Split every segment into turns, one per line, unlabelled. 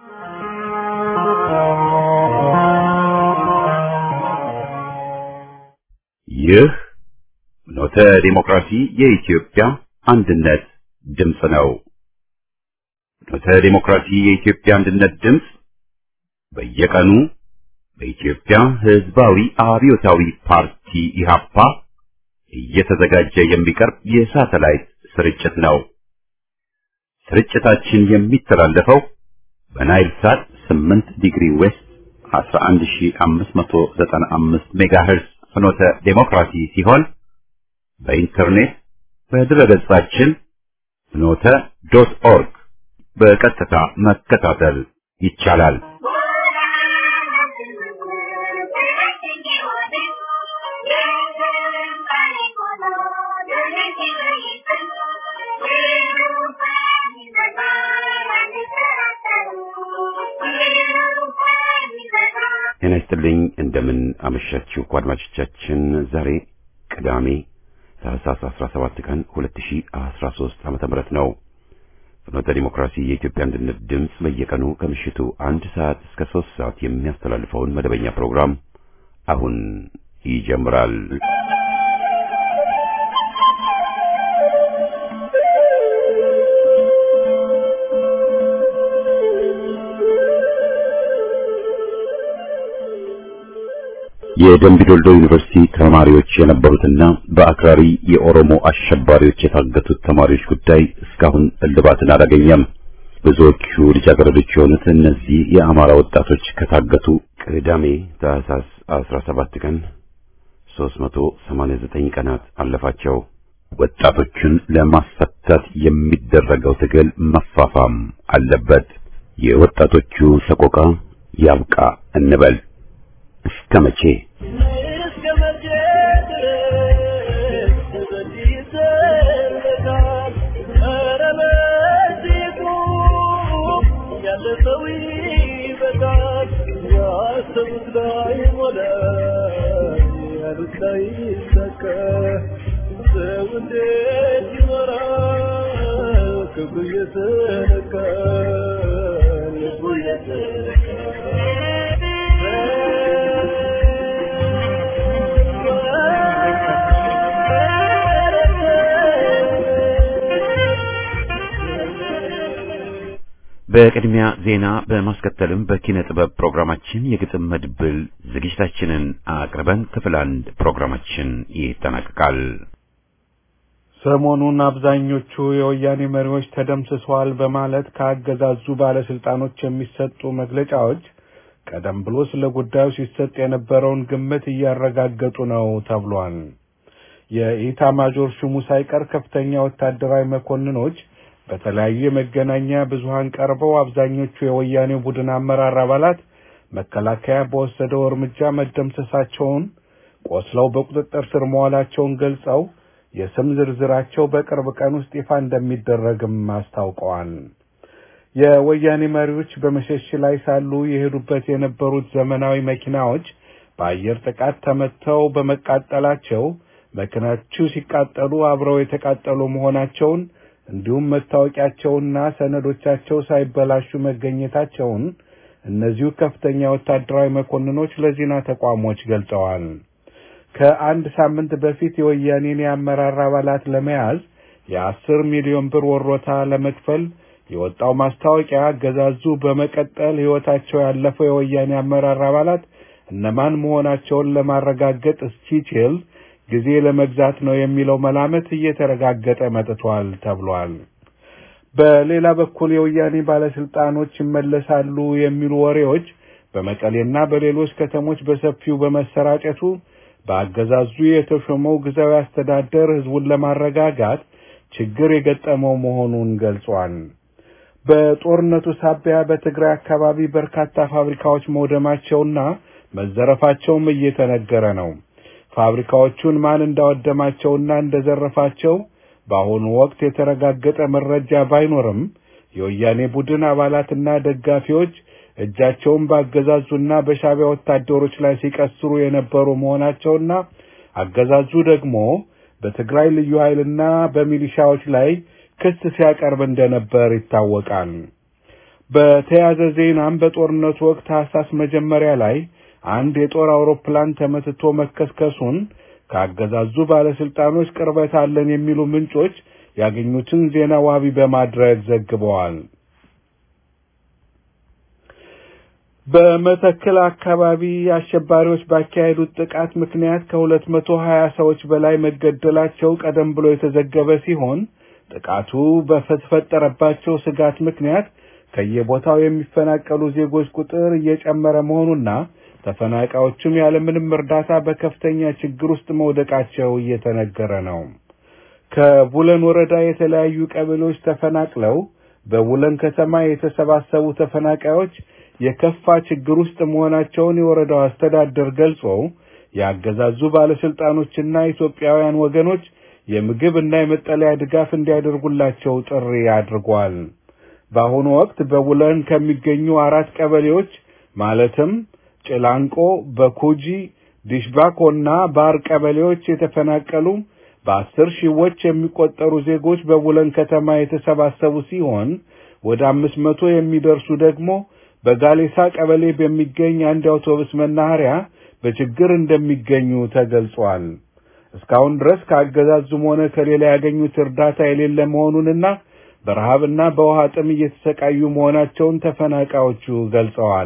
ይህ ኖተ ዲሞክራሲ የኢትዮጵያ አንድነት ድምፅ ነው። ኖተ ዲሞክራሲ የኢትዮጵያ አንድነት ድምፅ በየቀኑ በኢትዮጵያ ሕዝባዊ አብዮታዊ ፓርቲ ኢህአፓ እየተዘጋጀ የሚቀርብ የሳተላይት ስርጭት ነው። ስርጭታችን የሚተላለፈው በናይል ሳት 8 ዲግሪ ዌስት 11595 ሜጋሄርዝ ፍኖተ ዴሞክራሲ ሲሆን በኢንተርኔት በድረገጻችን ፍኖተ ዶት ኦርግ በቀጥታ መከታተል ይቻላል። ጤና ይስጥልኝ። እንደምን አመሻችሁ አድማጮቻችን። ዛሬ ቅዳሜ ታህሳስ 17 ቀን 2013 ዓመተ ምህረት ነው። ፍኖተ ዲሞክራሲ የኢትዮጵያ አንድነት ድምፅ በየቀኑ ከምሽቱ አንድ ሰዓት እስከ ሶስት ሰዓት የሚያስተላልፈውን መደበኛ ፕሮግራም አሁን ይጀምራል። የደምቢዶልዶ ዩኒቨርሲቲ ተማሪዎች የነበሩትና በአክራሪ የኦሮሞ አሸባሪዎች የታገቱት ተማሪዎች ጉዳይ እስካሁን እልባትን አላገኘም። ብዙዎቹ ልጃገረዶች የሆኑት እነዚህ የአማራ ወጣቶች ከታገቱ ቅዳሜ ታህሳስ 17 ቀን 389 ቀናት አለፋቸው። ወጣቶቹን ለማስፈታት የሚደረገው ትግል መፋፋም አለበት። የወጣቶቹ ሰቆቃ ያብቃ እንበል። እስከ መቼ
ክብሩ የተነካ ልቡ የተነካ
በቅድሚያ ዜና በማስከተልም በኪነ ጥበብ ፕሮግራማችን የግጥም መድብል ዝግጅታችንን አቅርበን ክፍል አንድ ፕሮግራማችን ይጠናቀቃል።
ሰሞኑን አብዛኞቹ የወያኔ መሪዎች ተደምስሰዋል በማለት ከአገዛዙ ባለስልጣኖች የሚሰጡ መግለጫዎች ቀደም ብሎ ስለ ጉዳዩ ሲሰጥ የነበረውን ግምት እያረጋገጡ ነው ተብሏል። የኢታማዦር ሹሙ ሳይቀር ከፍተኛ ወታደራዊ መኮንኖች በተለያዩ የመገናኛ ብዙሃን ቀርበው አብዛኞቹ የወያኔው ቡድን አመራር አባላት መከላከያ በወሰደው እርምጃ መደምሰሳቸውን፣ ቆስለው በቁጥጥር ስር መዋላቸውን ገልጸው የስም ዝርዝራቸው በቅርብ ቀን ውስጥ ይፋ እንደሚደረግም አስታውቀዋል። የወያኔ መሪዎች በመሸሽ ላይ ሳሉ የሄዱበት የነበሩት ዘመናዊ መኪናዎች በአየር ጥቃት ተመተው በመቃጠላቸው መኪናዎቹ ሲቃጠሉ አብረው የተቃጠሉ መሆናቸውን እንዲሁም መታወቂያቸውና ሰነዶቻቸው ሳይበላሹ መገኘታቸውን እነዚሁ ከፍተኛ ወታደራዊ መኮንኖች ለዜና ተቋሞች ገልጸዋል። ከአንድ ሳምንት በፊት የወያኔን የአመራር አባላት ለመያዝ የአስር ሚሊዮን ብር ወሮታ ለመክፈል የወጣው ማስታወቂያ አገዛዙ በመቀጠል ሕይወታቸው ያለፈው የወያኔ አመራር አባላት እነማን መሆናቸውን ለማረጋገጥ እስኪችል ጊዜ ለመግዛት ነው የሚለው መላመት እየተረጋገጠ መጥቷል ተብሏል። በሌላ በኩል የወያኔ ባለስልጣኖች ይመለሳሉ የሚሉ ወሬዎች በመቀሌና በሌሎች ከተሞች በሰፊው በመሰራጨቱ በአገዛዙ የተሾመው ጊዜያዊ አስተዳደር ህዝቡን ለማረጋጋት ችግር የገጠመው መሆኑን ገልጿል። በጦርነቱ ሳቢያ በትግራይ አካባቢ በርካታ ፋብሪካዎች መውደማቸውና መዘረፋቸውም እየተነገረ ነው። ፋብሪካዎቹን ማን እንዳወደማቸውና እንደዘረፋቸው በአሁኑ ወቅት የተረጋገጠ መረጃ ባይኖርም የወያኔ ቡድን አባላትና ደጋፊዎች እጃቸውን ባገዛዙና በሻዕቢያ ወታደሮች ላይ ሲቀስሩ የነበሩ መሆናቸውና አገዛዙ ደግሞ በትግራይ ልዩ ኃይልና በሚሊሻዎች ላይ ክስ ሲያቀርብ እንደነበር ይታወቃል። በተያያዘ ዜናም በጦርነቱ ወቅት ታህሳስ መጀመሪያ ላይ አንድ የጦር አውሮፕላን ተመትቶ መከስከሱን ካገዛዙ ባለስልጣኖች ቅርበት አለን የሚሉ ምንጮች ያገኙትን ዜና ዋቢ በማድረግ ዘግበዋል። በመተከል አካባቢ አሸባሪዎች ባካሄዱት ጥቃት ምክንያት ከሁለት መቶ ሀያ ሰዎች በላይ መገደላቸው ቀደም ብሎ የተዘገበ ሲሆን ጥቃቱ በተፈጠረባቸው ስጋት ምክንያት ከየቦታው የሚፈናቀሉ ዜጎች ቁጥር እየጨመረ መሆኑና ተፈናቃዮቹም ያለምንም እርዳታ በከፍተኛ ችግር ውስጥ መውደቃቸው እየተነገረ ነው። ከቡለን ወረዳ የተለያዩ ቀበሌዎች ተፈናቅለው በቡለን ከተማ የተሰባሰቡ ተፈናቃዮች የከፋ ችግር ውስጥ መሆናቸውን የወረዳው አስተዳደር ገልጾ የአገዛዙ ባለስልጣኖችና ኢትዮጵያውያን ወገኖች የምግብ እና የመጠለያ ድጋፍ እንዲያደርጉላቸው ጥሪ አድርጓል። በአሁኑ ወቅት በቡለን ከሚገኙ አራት ቀበሌዎች ማለትም ጭላንቆ፣ በኩጂ፣ ዲሽባኮና ባር ቀበሌዎች የተፈናቀሉ በአስር ሺዎች የሚቆጠሩ ዜጎች በቡለን ከተማ የተሰባሰቡ ሲሆን ወደ አምስት መቶ የሚደርሱ ደግሞ በጋሌሳ ቀበሌ በሚገኝ አንድ የአውቶቡስ መናኸሪያ በችግር እንደሚገኙ ተገልጿል። እስካሁን ድረስ ከአገዛዙም ሆነ ከሌላ ያገኙት እርዳታ የሌለ መሆኑንና በረሃብና በውሃ ጥም እየተሰቃዩ መሆናቸውን ተፈናቃዮቹ ገልጸዋል።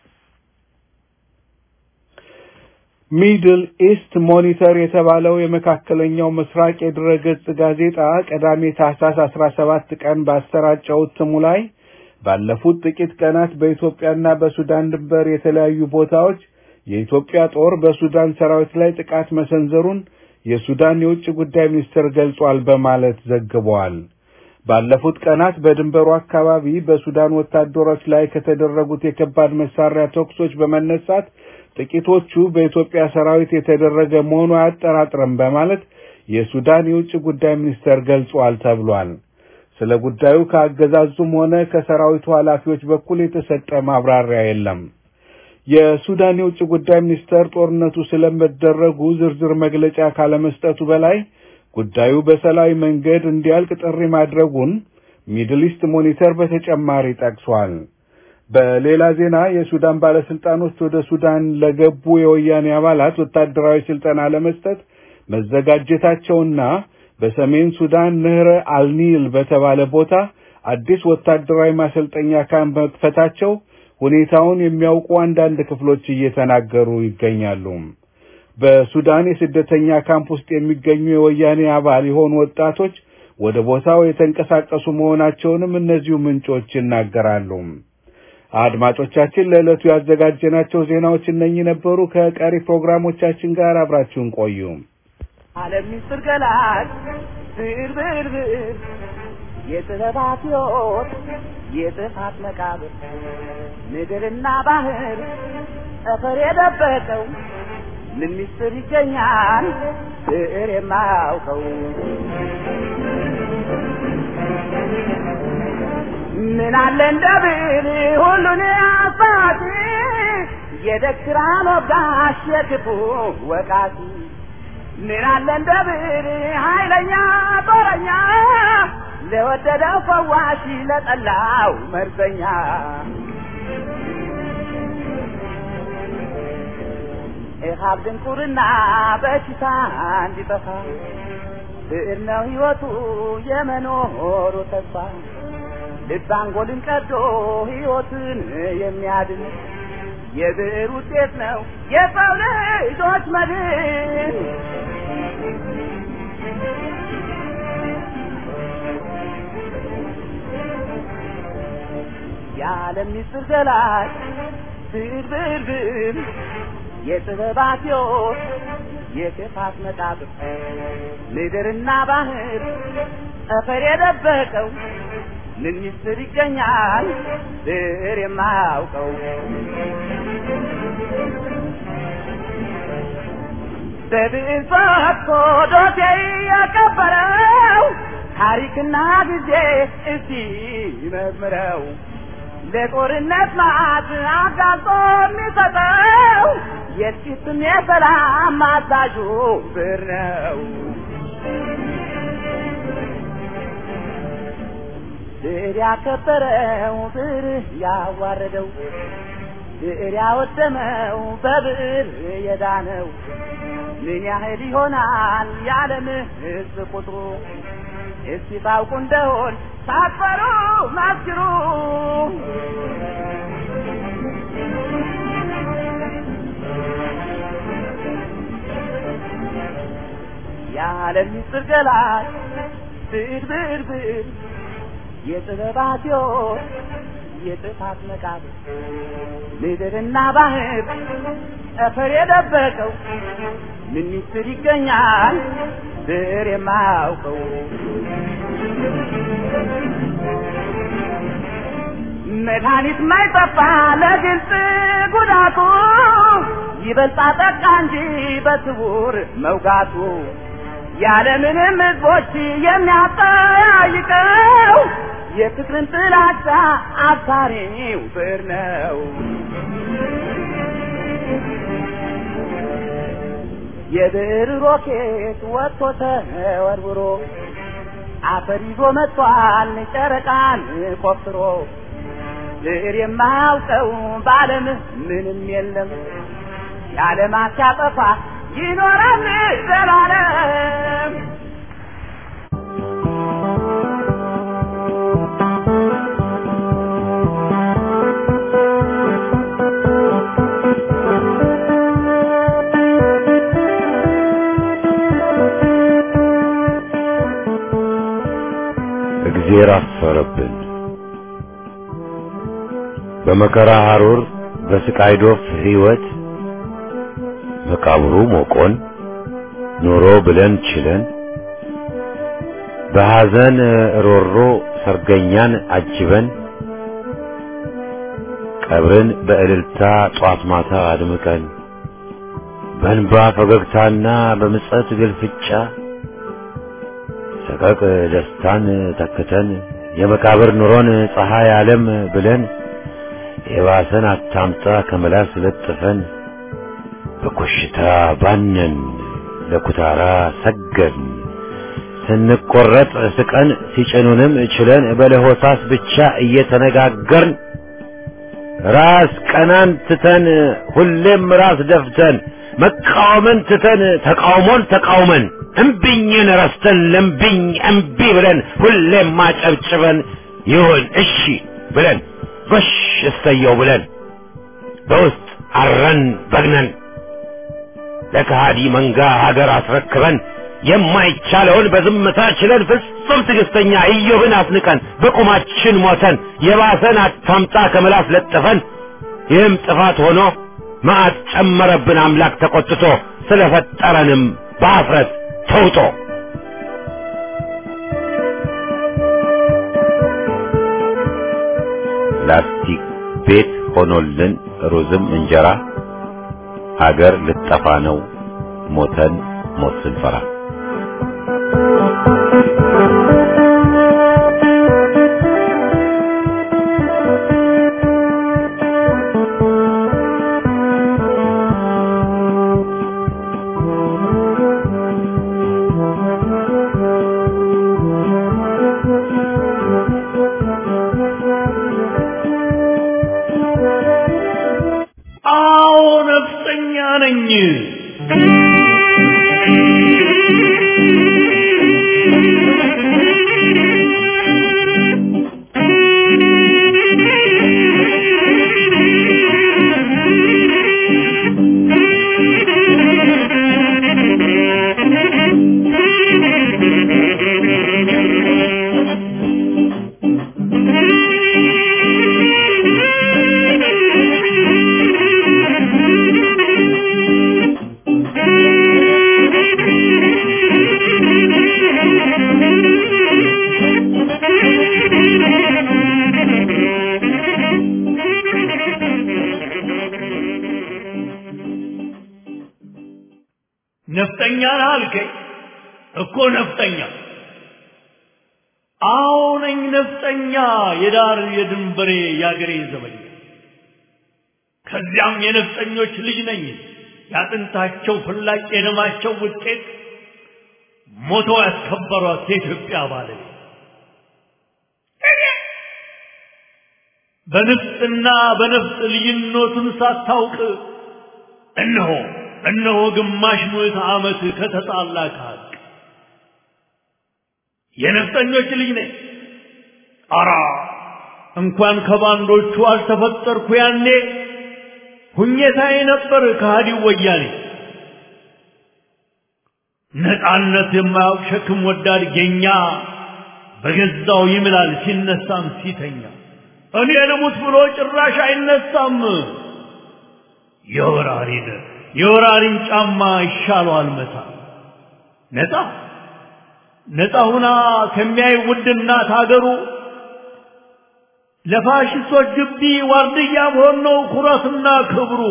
ሚድል ኢስት ሞኒተር የተባለው የመካከለኛው ምስራቅ የድረገጽ ጋዜጣ ቅዳሜ ታህሳስ 17 ቀን ባሰራጨው እትሙ ላይ ባለፉት ጥቂት ቀናት በኢትዮጵያና በሱዳን ድንበር የተለያዩ ቦታዎች የኢትዮጵያ ጦር በሱዳን ሰራዊት ላይ ጥቃት መሰንዘሩን የሱዳን የውጭ ጉዳይ ሚኒስትር ገልጿል በማለት ዘግቧል። ባለፉት ቀናት በድንበሩ አካባቢ በሱዳን ወታደሮች ላይ ከተደረጉት የከባድ መሳሪያ ተኩሶች በመነሳት ጥቂቶቹ በኢትዮጵያ ሰራዊት የተደረገ መሆኑ አያጠራጥርም በማለት የሱዳን የውጭ ጉዳይ ሚኒስቴር ገልጿል ተብሏል። ስለ ጉዳዩ ከአገዛዙም ሆነ ከሰራዊቱ ኃላፊዎች በኩል የተሰጠ ማብራሪያ የለም። የሱዳን የውጭ ጉዳይ ሚኒስቴር ጦርነቱ ስለመደረጉ ዝርዝር መግለጫ ካለመስጠቱ በላይ ጉዳዩ በሰላማዊ መንገድ እንዲያልቅ ጥሪ ማድረጉን ሚድል ኢስት ሞኒተር በተጨማሪ ጠቅሷል። በሌላ ዜና የሱዳን ባለስልጣኖች ወደ ሱዳን ለገቡ የወያኔ አባላት ወታደራዊ ስልጠና ለመስጠት መዘጋጀታቸውና በሰሜን ሱዳን ንህረ አልኒል በተባለ ቦታ አዲስ ወታደራዊ ማሰልጠኛ ካምፕ መክፈታቸው ሁኔታውን የሚያውቁ አንዳንድ ክፍሎች እየተናገሩ ይገኛሉ። በሱዳን የስደተኛ ካምፕ ውስጥ የሚገኙ የወያኔ አባል የሆኑ ወጣቶች ወደ ቦታው የተንቀሳቀሱ መሆናቸውንም እነዚሁ ምንጮች ይናገራሉ። አድማጮቻችን፣ ለዕለቱ ያዘጋጀናቸው ዜናዎች እነኚህ ነበሩ። ከቀሪ ፕሮግራሞቻችን ጋር አብራችሁን ቆዩ።
ዓለም ምስጢር ገላጭ ብዕር ብዕር ብዕር የጥበባት ሕይወት የጥፋት መቃብር ምድርና ባህር ጠፈር የደበቀው ምን ምስጢር ይገኛል ብዕር የማያውቀው ምን አለ እንደ ብዕር ሁሉን አባቲ የደክራን ወጋሽ የክፉ ወቃቲ ምን አለ እንደ ብዕር ኃይለኛ ጦረኛ ለወደደው ፈዋሽ ለጠላው መርዘኛ ኢሃብ ድንቁርና በሽታ እንዲጠፋ ብዕር ነው ሕይወቱ የመኖሩ ተስፋ ልብ አንጎልን ቀዶ ሕይወትን የሚያድን የብዕር ውጤት ነው የሰው ልጆች መድን። የዓለም ምስጢር ገላጭ ብዕር ብዕር ብዕር የጥበባት ሕይወት የክፋት መቃብር ምድርና ባህር ጠፈር የደበቀው ምን ምስጢር ይገኛል ብዕር የማያውቀው? በብዕር ፈትቶ ዶሴ ያከበረው ታሪክና ጊዜ እስቲ መርምረው ለጦርነት ማዕት አጋልጦ የሚሰጠው የጥቂትም የሰላም አዛዡ ብዕር ነው። ብዕር ያከበረው ብዕር ያዋረደው ብዕር ያወደመው በብዕር የዳነው ምን ያህል ይሆናል የዓለም ሕዝብ ቁጥሩ? እስቲ ታውቁ እንደሆን ሳትፈሩ መስክሩ። የዓለም ምስጢር ገላጭ ብዕር ብዕር ብዕር የጥበባት ሕይወት የጥፋት መቃብር ምድርና ባህር ጠፈር የደበቀው ምን ምስጢር ይገኛል ብዕር የማያውቀው መድኃኒት ማይጠፋ ለግልጽ ጉዳቱ ይበልጣ ጠቃ እንጂ በስውር መውጋቱ ያለምንም ሕዝቦች የሚያጠያይቀው የፍቅርን ጥላቻ አባሪው ብዕር ነው። የብዕር ሮኬት ወጥቶ ተወርውሮ አፈር ይዞ መጥቷል ጨረቃን ቆፍሮ ብዕር የማያውቀው በዓለም ምንም የለም የዓለማት ሲያጠፋ ይኖራል ዘላለም።
እግዜር አፈረብን። በመከራ ሐሩር በስቃይ ዶፍ ሕይወት መቃብሩ ሞቆን ኑሮ ብለን ችለን በሐዘን ሮሮ ሰርገኛን አጅበን ቀብርን በእልልታ ጧት ማታ አድምቀን በእንባ ፈገግታና በምጸት ግልፍጫ ሰቀቅ ደስታን ተክተን የመቃብር ኑሮን ፀሐይ ዓለም ብለን የባሰን አታምጣ ከመላስ ለጥፈን በኮሽታ ባነን ለኩታራ ሰገድን ስንቆረጥ ስቀን ሲጭኑንም ችለን በለሆሳስ ብቻ እየተነጋገርን ራስ ቀናን ትተን ሁሌም ራስ ደፍተን መቃወምን ትተን ተቃውሞን ተቃውመን እምቢኝን ረስተን ለምቢኝ እምቢ ብለን ሁሌም ማጨብጭበን ይሁን እሺ ብለን ጎሽ እሰየው ብለን በውስጥ አረን በግነን ለከሃዲ መንጋ ሀገር አስረክበን የማይቻለውን በዝምታ ችለን ፍጹም ትዕግስተኛ ኢዮብን አስንቀን በቁማችን ሞተን የባሰን አታምጣ ከምላስ ለጥፈን ይህም ጥፋት ሆኖ መዓት ጨመረብን አምላክ ተቆጥቶ ስለፈጠረንም በአፍረት ተውጦ ላስቲክ ቤት ሆኖልን ሩዝም እንጀራ ሀገር ልጠፋ ነው ሞተን ሞት ስንፈራ
አዎ ነፍጠኛ ነኝ። ነፍጠኛ ነህ አልከኝ እኮ ነፍጠኛ። አዎ ነኝ ነፍጠኛ፣ የዳር የድንበሬ የአገሬ ዘበኛ። ከዚያም የነፍጠኞች ልጅ ነኝ፣ ያጥንታቸው ፍላጭ የደማቸው ውጤት ሞቶ ያስከበሯት የኢትዮጵያ ባለቤት በንፍጥና በነፍጥ ልዩነቱን ሳታውቅ እነሆ እነሆ ግማሽ ምዕተ ዓመት ከተጣላ ከሀቅ የነፍጠኞች ልጅ ነኝ። አራ እንኳን ከባንዶቹ አልተፈጠርኩ ያኔ ሁኘታዬ ነበር ከሃዲው ወያኔ። ነፃነት የማያውቅ ሸክም ወዳድ ጌኛ በገዛው ይምላል ሲነሳም ሲተኛ እኔ ልሙት ብሎ ጭራሽ አይነሳም። የወራሪን የወራሪን ጫማ ይሻለዋል መታ ነፃ ነፃ ሁና ከሚያይ ውድ እናት ሀገሩ ለፋሽስቶች ግቢ ዋርድያ መሆን ነው ኩራትና ክብሩ።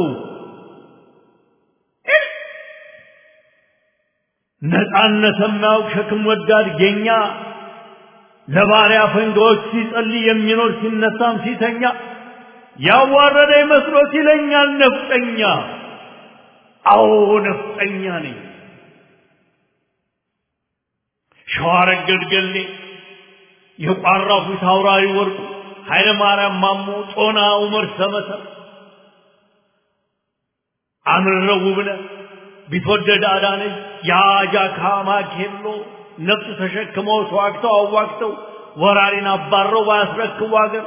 ነፃነት የማያውቅ ሸክም ወዳድ ጌኛ ለባሪያ ፈንጋዎች ሲጸልይ የሚኖር ሲነሳም ሲተኛ ያዋረደ መስሎት ይለኛል ነፍጠኛ። አዎ ነፍጠኛ ነኝ። ሸዋረገድ ገሌ የቋራው ፊት አውራሪ ወርቁ ኃይለ ማርያም ማሞ ጦና ዑመር ሰመሰር አምረው ውብነህ ቢትወደድ አዳነች የአጃካ ማኬሎ ነፍጥ ተሸክመው ተዋግተው አዋግተው ወራሪን አባረው ባያስረክቡ አገር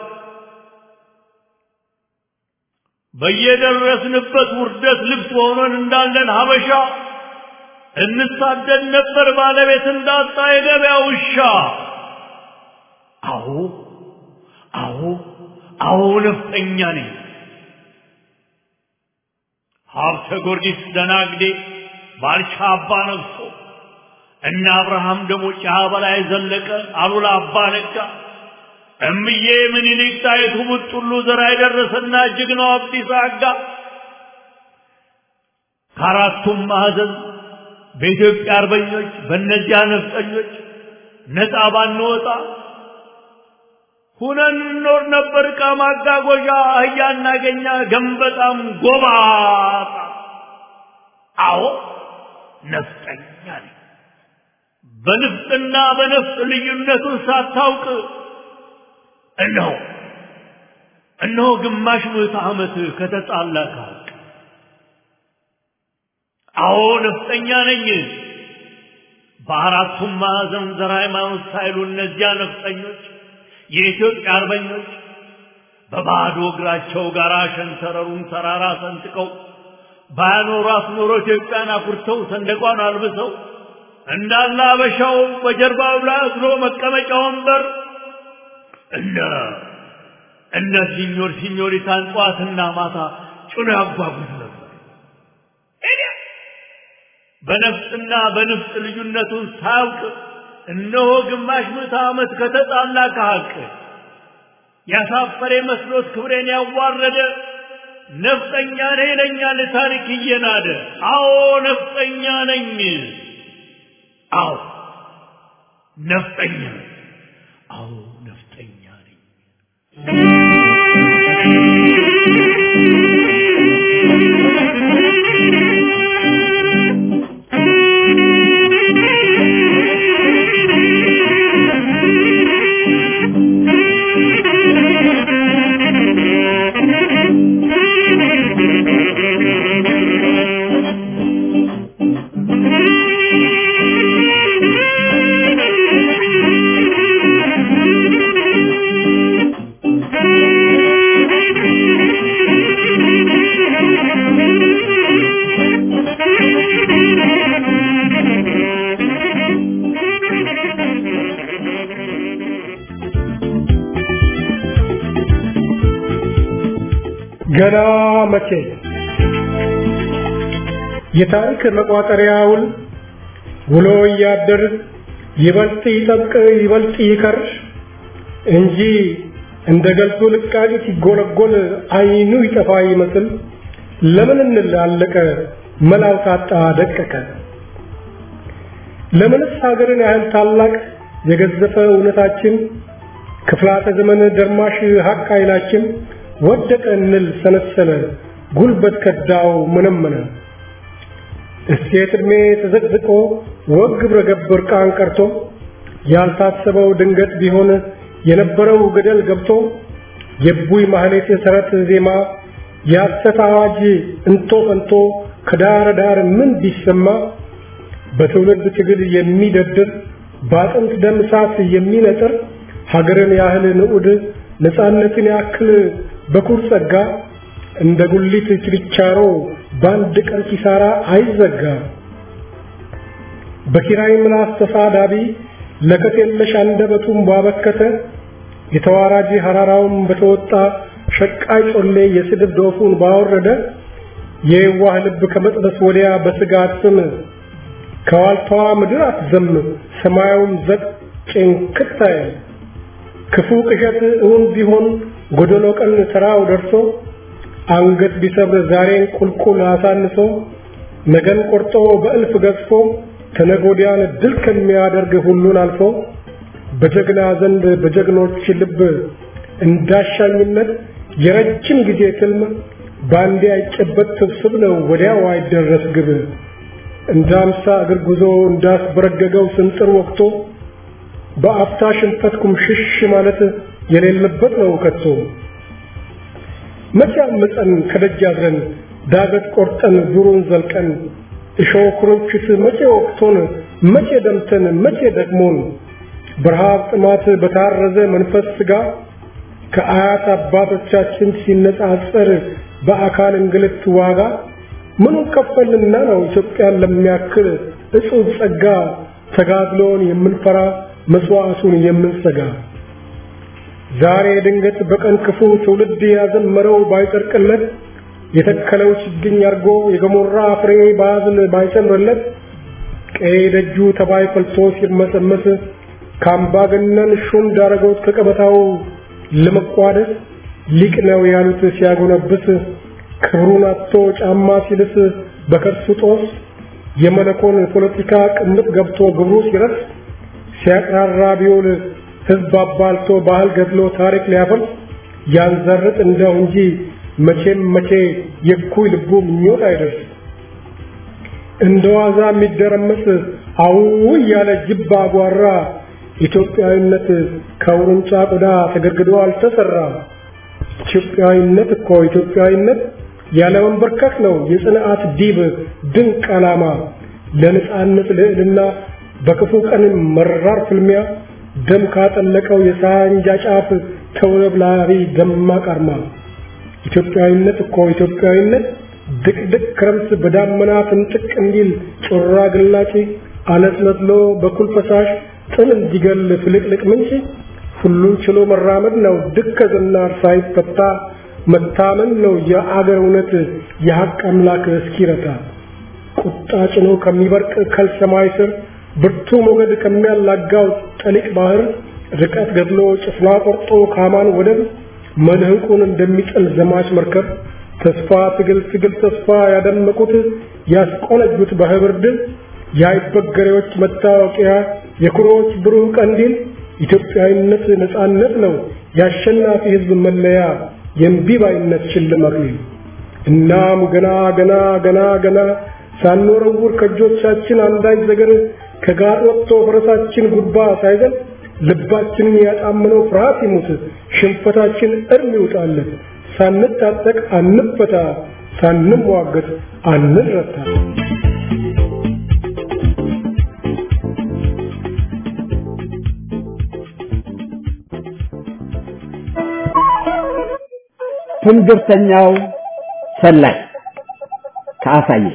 በየደረስንበት ውርደት ልብስ ሆነን እንዳለን ሀበሻ እንሳደድ ነበር ባለቤት እንዳጣ የገበያ ውሻ። አዎ አዎ አዎ ነፍጠኛ ነኝ። ሀብተ ጊዮርጊስ ደናግዴ ባልቻ አባ ነግሶ እነ አብርሃም ደግሞ ጫ በላይ ዘለቀ አሉላ አባ ነጋ እምዬ ምኒልክ ጣይቱ ቡጥሉ ዘራ የደረሰና ጀግናው አብዲሳ አጋ ከአራቱም ማዕዘን በኢትዮጵያ አርበኞች በእነዚያ ነፍጠኞች ነፃ ባንወጣ ሁነን እንኖር ነበር። ዕቃ ማጓጓዣ አህያ እናገኛ ገንበጣም ጎባጣ። አዎ ነፍጠኛ ነኝ። በንፍጥና በነፍጥ ልዩነቱን ሳታውቅ እነሆ እነሆ ግማሽ ምዕተ ዓመት ከተጣላ ከሀቅ አዎ ነፍጠኛ ነኝ። በአራቱም ማዕዘን ዘር ሃይማኖት ሳይሉ እነዚያ ነፍጠኞች የኢትዮጵያ አርበኞች በባዶ እግራቸው ጋር ሸንተረሩን ተራራ ሰንጥቀው ባያኖሯት ኖሮ ኢትዮጵያን አኩርተው ሰንደቋን አልብሰው እንዳለ አበሻው በጀርባው ላይ አዝሎ መቀመጫ ወንበር እነ እነ ሲኞር ሲኞሪታን ጠዋትና ማታ ጭኖ ያጓጉዝ ነበር። በነፍጥና በንፍጥ ልዩነቱን ሳያውቅ እነሆ ግማሽ ምዕተ ዓመት ከተጣላ ከሀቅ ያሳፈረ መስሎት ክብሬን ያዋረደ ነፍጠኛ ነኝ ይለኛል ታሪክ እየናደ። አዎ ነፍጠኛ ነኝ። አዎ ነፍጠኛ ነኝ። አዎ ነፍጠኛ ነኝ።
ገና መቼ የታሪክ መቋጠሪያውን ውሎ እያደር ይበልጥ ይጠብቅ ይበልጥ ይከር እንጂ እንደ ገልቶ ልቃቂ ሲጎለጎል አይኑ ይጠፋ ይመስል ለምን እንላለቀ መላው ታጣ ደቀቀ ለምንስ ሀገርን ያህል ታላቅ የገዘፈ እውነታችን ክፍላተ ዘመን ደርማሽ ሀቅ ኃይላችን ወደቀ እንል ሰነሰነ ጉልበት ከዳው መነመነ እሴት ዕድሜ ተዘቅዝቆ ወግ ግብረ ገብ እርቃን ቀርቶ ያልታሰበው ድንገት ቢሆን የነበረው ገደል ገብቶ የቡይ ማህሌት ሰረት ዜማ የሐሰት አዋጅ እንቶ ፈንቶ ከዳር ዳር ምን ቢሰማ በትውልድ ትግል የሚደድር በአጥንት ደም እሳት የሚነጥር ሀገርን ያህል ንዑድ ነፃነትን ያክል በኩር ጸጋ እንደ ጉሊት ችርቻሮ በአንድ ቀን ኪሳራ አይዘጋ። በኪራይ ምላስ ተሳዳቢ ለከት የለሽ አንደበቱን ባበከተ የተዋራጂ ሐራራውን በተወጣ ሸቃይ ጮሌ የስድብ ዶፉን ባወረደ የዋህ ልብ ከመጥበስ ወዲያ በስጋት ስም ከዋልታዋ ምድር አትዘም ሰማያዊም ዘቅ ጭንክት አይል ክፉ ቅዠት እውን ቢሆን ጎደሎ ቀን ተራው ደርሶ አንገት ቢሰብር ዛሬን ቁልቁል አሳንሶ ነገን ቆርጦ በእልፍ ገዝፎ ተነጎዲያን ድል ከሚያደርግ ሁሉን አልፎ በጀግና ዘንድ በጀግኖች ልብ እንዳሻኝነት የረጅም ጊዜ ትልም ባንዴ አይጨበጥ ስብስብ ነው ወዲያው አይደረስ ግብ እንደ አምሳ እግር ጉዞ እንዳስበረገገው ስንጥር ወቅቶ በአፍታ ሽንፈት ኩምሽሽ ማለት የሌለበት ነው ከቶ መቼ አመፀን ከደጅ አድረን ዳገት ቆርጠን ዙሩን ዘልቀን እሾህ ኩርንችት መቼ ወቅቶን መቼ ደምተን መቼ ደክሞን በረሃብ ጥማት በታረዘ መንፈስ ስጋ ከአያት አባቶቻችን ሲነጻጸር በአካል እንግልት ዋጋ ምኑን ከፈልንና ነው ኢትዮጵያን ለሚያክል እጹብ ጸጋ ተጋድሎን የምንፈራ መስዋዕቱን የምንሰጋ ዛሬ ድንገት በቀን ክፉ ትውልድ ያዘመረው ባይጠርቅለት የተከለው ችግኝ አርጎ የገሞራ ፍሬ ባዝል ባይጨምርለት ቀይ ደጁ ተባይ ፈልቶ ሲርመሰመስ ካምባገነን ሹም ዳረጎት ከቀበታው ለመቋደስ ሊቅ ነው ያሉት ሲያጎነብስ ክብሩን አጥቶ ጫማ ሲልስ በከርሱ ጦስ የመለኮን ፖለቲካ ቅምጥ ገብቶ ግብሩ ሲረስ ሲያቅራራ ቢውል ህዝብ አባልቶ ባህል ገድሎ ታሪክ ሊያፈርስ ያንዘርጥ እንደው እንጂ መቼም መቼ የኩይ ልቡ ምኞት አይደርስ እንደ ዋዛ የሚደረመስ አው እያለ ጅብ አጓራ ኢትዮጵያዊነት ከውርንጫ ቆዳ ተገርግዶ አልተሰራ ኢትዮጵያዊነት እኮ ኢትዮጵያዊነት ያለ መንበርከክ ነው የጽንዓት ዲብ ድንቅ ዓላማ ለነጻነት ልዕልና በክፉ ቀን መራር ፍልሚያ ደም ካጠለቀው የሳንጃ ጫፍ ተውለብላሪ ደማቅ አርማ ኢትዮጵያዊነት እኮ ኢትዮጵያዊነት ድቅድቅ ክረምት በዳመና ፍንጥቅ እንዲል ጮራ ግላጭ አለስለስሎ በኩል ፈሳሽ ጥል እንዲገል ፍልቅልቅ ምንጭ ሁሉን ችሎ መራመድ ነው ድከ ዝናር ሳይፈታ መታመን ነው የአገር እውነት የሐቅ አምላክ እስኪረታ ቁጣ ጭኖ ከሚበርቅ ከልሰማይ ስር ብርቱ ሞገድ ከሚያላጋው ጠሊቅ ባህር ርቀት ገድሎ ጭፍና ቆርጦ ካማን ወደብ መልህቁን እንደሚጥል ዘማች መርከብ ተስፋ ትግል ትግል ተስፋ ያደመቁት ያስቆነጁት በህብር ድል የአይበገሬዎች መታወቂያ የኩሮዎች ብሩህ ቀንዲል ኢትዮጵያዊነት ነጻነት ነው የአሸናፊ ህዝብ መለያ የእምቢባይነት ሽልማት እናም ገና ገና ገና ገና ሳንወረውር ከእጆቻችን አንዳች ነገር ከጋር ወጥቶ ፈረሳችን ጉድባ ሳይዘል ልባችንን ያጣመነው ፍርሃት ይሙት ሽንፈታችን እርም ይውጣለት ሳንታጠቅ አንፈታ ሳንሟገት አንረታ
ትንግርተኛው ሰላይ ከአሳየ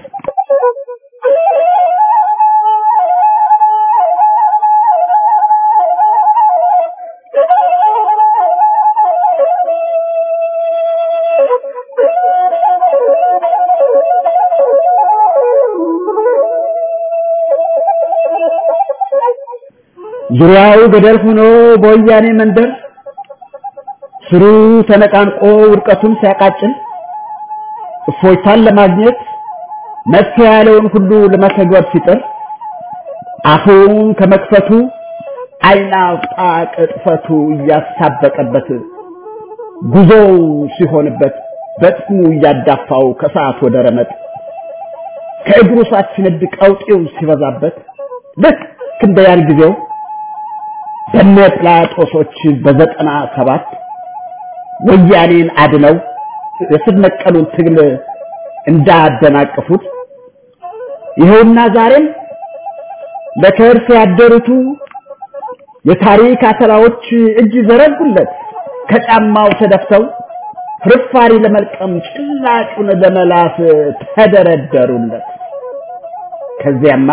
ዙሪያው ገደል ሆኖ በወያኔ መንደር ስሩ ተነቃንቆ ውድቀቱን ሲያቃጭል እፎይታን ለማግኘት መፍትሄ ያለውን ሁሉ ለመተግበር ሲጥር አፉን ከመክፈቱ አይን አውጣ ቅጥፈቱ እያሳበቀበት ጉዞው ሲሆንበት በጥሙ እያዳፋው ከሰዓት ወደ ረመጥ ከእግሩ ሳት ሲነድ ቀውጤው ሲበዛበት ልክ እንደ ያን ጊዜው በነ ጲላጦሶች በዘጠና ሰባት ወያኔን አድነው የስር ነቀሉን ትግል እንዳደናቀፉት ይኸውና ዛሬም ለከርስ ያደሩቱ የታሪክ አተላዎች እጅ ዘረጉለት ከጫማው ተደፍተው ፍርፋሪ ለመልቀም ጭላጩን ለመላስ ተደረደሩለት። ከዚያማ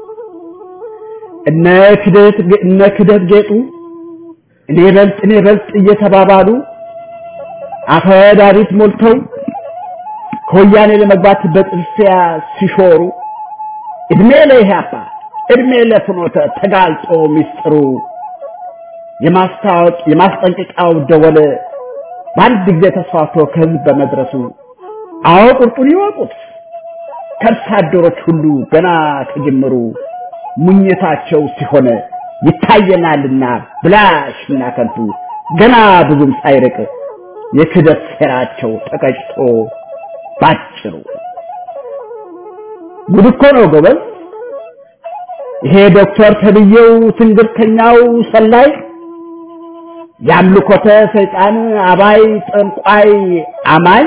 እነ ክደት እነ ክደት ጌጡ እኔ በልጥ እኔ በልጥ እየተባባሉ አፈዳሪት ሞልተው ከወያኔ ለመግባት በጥርሲያ ሲሾሩ እድሜ ለኢህአፓ እድሜ ለፍኖተ ተጋልጦ ሚስጥሩ የማስታወቅ የማስጠንቀቂያው ደወል በአንድ ጊዜ ተስፋፍቶ ከህዝብ በመድረሱ አዎ ቁርጡን ይወቁት ከርሳ አደሮች ሁሉ ገና ከጅምሩ ሙኝታቸው ሲሆን ይታየናልና ብላሽና ከንቱ ገና ብዙም ሳይርቅ የክደት ሴራቸው ተቀጭቶ ባጭሩ ጉድ እኮ ነው ጎበዝ። ይሄ ዶክተር ተብዬው ትንግርተኛው ሰላይ የአምልኮተ ሰይጣን አባይ ጠንቋይ አማኝ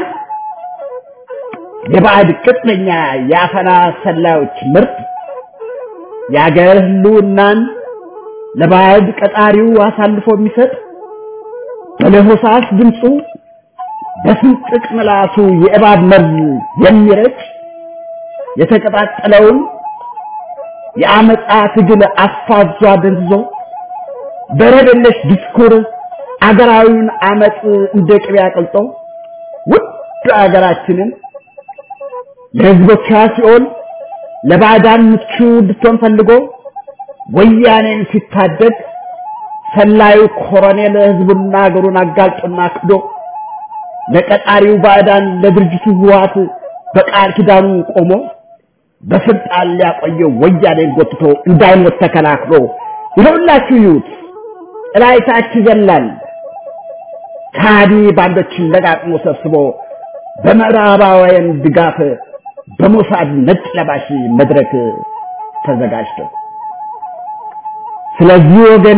የባዕድ ቅጥነኛ የአፈና ሰላዮች ምርት የአገር ህልውናን ለባዕድ ቀጣሪው አሳልፎ የሚሰጥ በለሆሳስ ድምፁ በስንጥቅ ምላሱ የእባብ መርዝ የሚረጭ የተቀጣጠለውን የአመፃ ትግል አፋዟ ደንዝዞ በረደለሽ ዲስኩር አገራዊውን አመፅ እንደ ቅቤ አቅልጦ ውድ አገራችንን ለህዝቦቿ ሲሆን ለባዕዳን ምቹ እንድትሆን ፈልጎ ወያኔን ሲታደግ ሰላዩ ኮሎኔል ህዝቡና አገሩን አጋልጦና ክዶ ለቀጣሪው ባዕዳን ለድርጅቱ ህወሓት በቃል ኪዳኑ ቆሞ በስልጣን ሊያቆየው ወያኔን ጎትቶ እንዳይሞት ተከላክሎ ይኸውላችሁ ይዩት እላይታች ይዘላል ካዲ ባንዶችን ለቃቅሞ ሰብስቦ በምዕራባውያን ድጋፍ በሞሳድ ነጭ ለባሽ መድረክ ተዘጋጅቶ ስለዚህ ወገኔ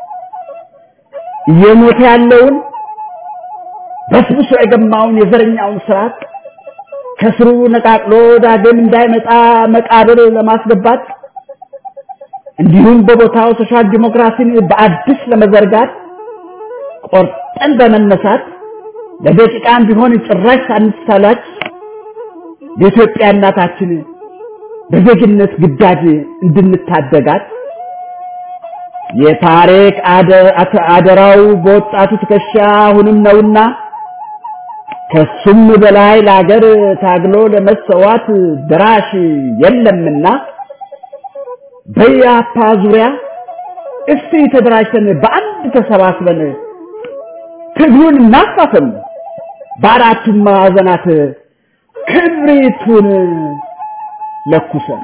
እየሞተ ያለውን በስብሶ የገማውን የዘረኛውን ስርዓት ከስሩ ነቃቅሎ ዳግም እንዳይመጣ መቃብር ለማስገባት እንዲሁም በቦታው ሶሻል ዲሞክራሲን በአዲስ ለመዘርጋት ቆርጠን በመነሳት ለደቂቃም ቢሆን ጭራሽ ሳንሳላች የኢትዮጵያ እናታችን በዜግነት ግዳጅ እንድንታደጋት የታሪክ አደራው በወጣቱ ትከሻ አሁንም ነውና ከሱም በላይ ለአገር ታግሎ ለመሰዋት ድራሽ የለምና በያፓ ዙሪያ እስቲ ተደራጅተን በአንድ ተሰባስበን ትግሉን እናፋፍም፣ በአራቱም ማዕዘናት ክብሪቱን ለኩሰን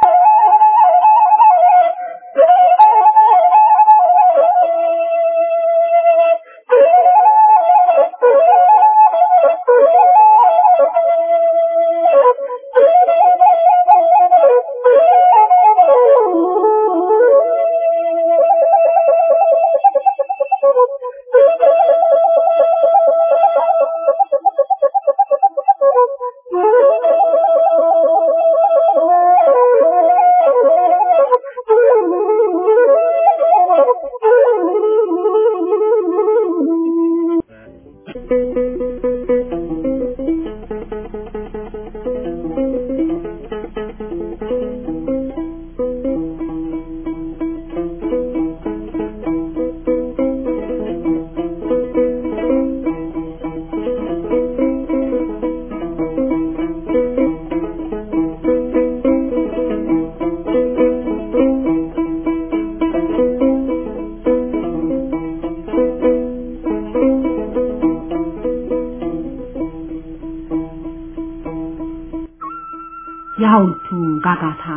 የሐውልቱ ጋጋታ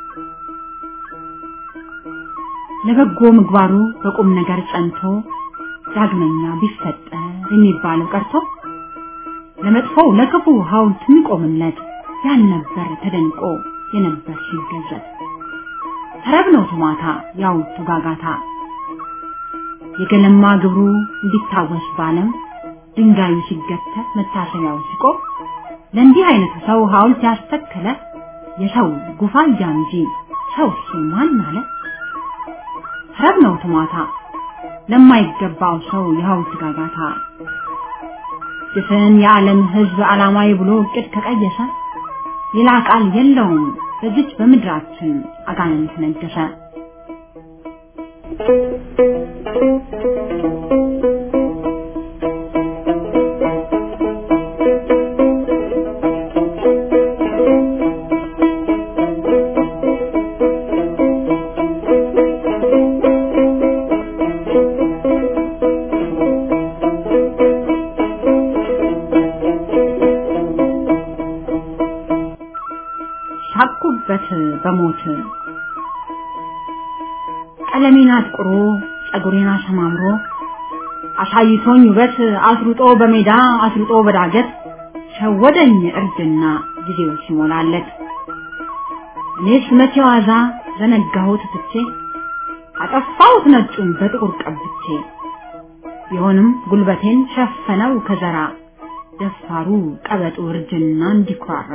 ለበጎ ምግባሩ በቁም ነገር ጸንቶ ዳግመኛ ቢፈጠር የሚባለው ቀርቶ ለመጥፎው ለክፉ ሐውልት የሚቆምለት ያልነበር ተደንቆ የነበር ሲገዘት ተረብ ነው ቱማታ የሐውልቱ ጋጋታ የገለማ ግብሩ እንዲታወስ ባለም ድንጋዩ ሲገተር መታሰቢያው ሲቆም ለእንዲህ አይነቱ ሰው ሐውልት ያስተከለ የሰው ጉፋያ እንጂ ሰው ማን አለ? ተረብ ነው ትማታ ለማይገባው ሰው የሐውልት ጋጋታ ድፍን የዓለም ሕዝብ ዓላማዊ ብሎ እቅድ ከቀየሰ ሌላ ቃል የለውም በዚች በምድራችን አጋንንት ነገሰ። ሳቁበት በሞት ቀለሜን አጥቁሮ ጸጉሬን አሰማምሮ አሳይቶኝ ውበት አስሩጦ በሜዳ አስሩጦ በዳገት ሸወደኝ እርጅና ጊዜው ሲሞላለት እኔስ መቼ ዋዛ ዘነጋሁት ትቼ አጠፋሁት ነጩን በጥቁር ቀብቼ ቢሆንም ጉልበቴን ሸፈነው ከዘራ ደፋሩ ቀበጡ እርጅና እንዲኩራራ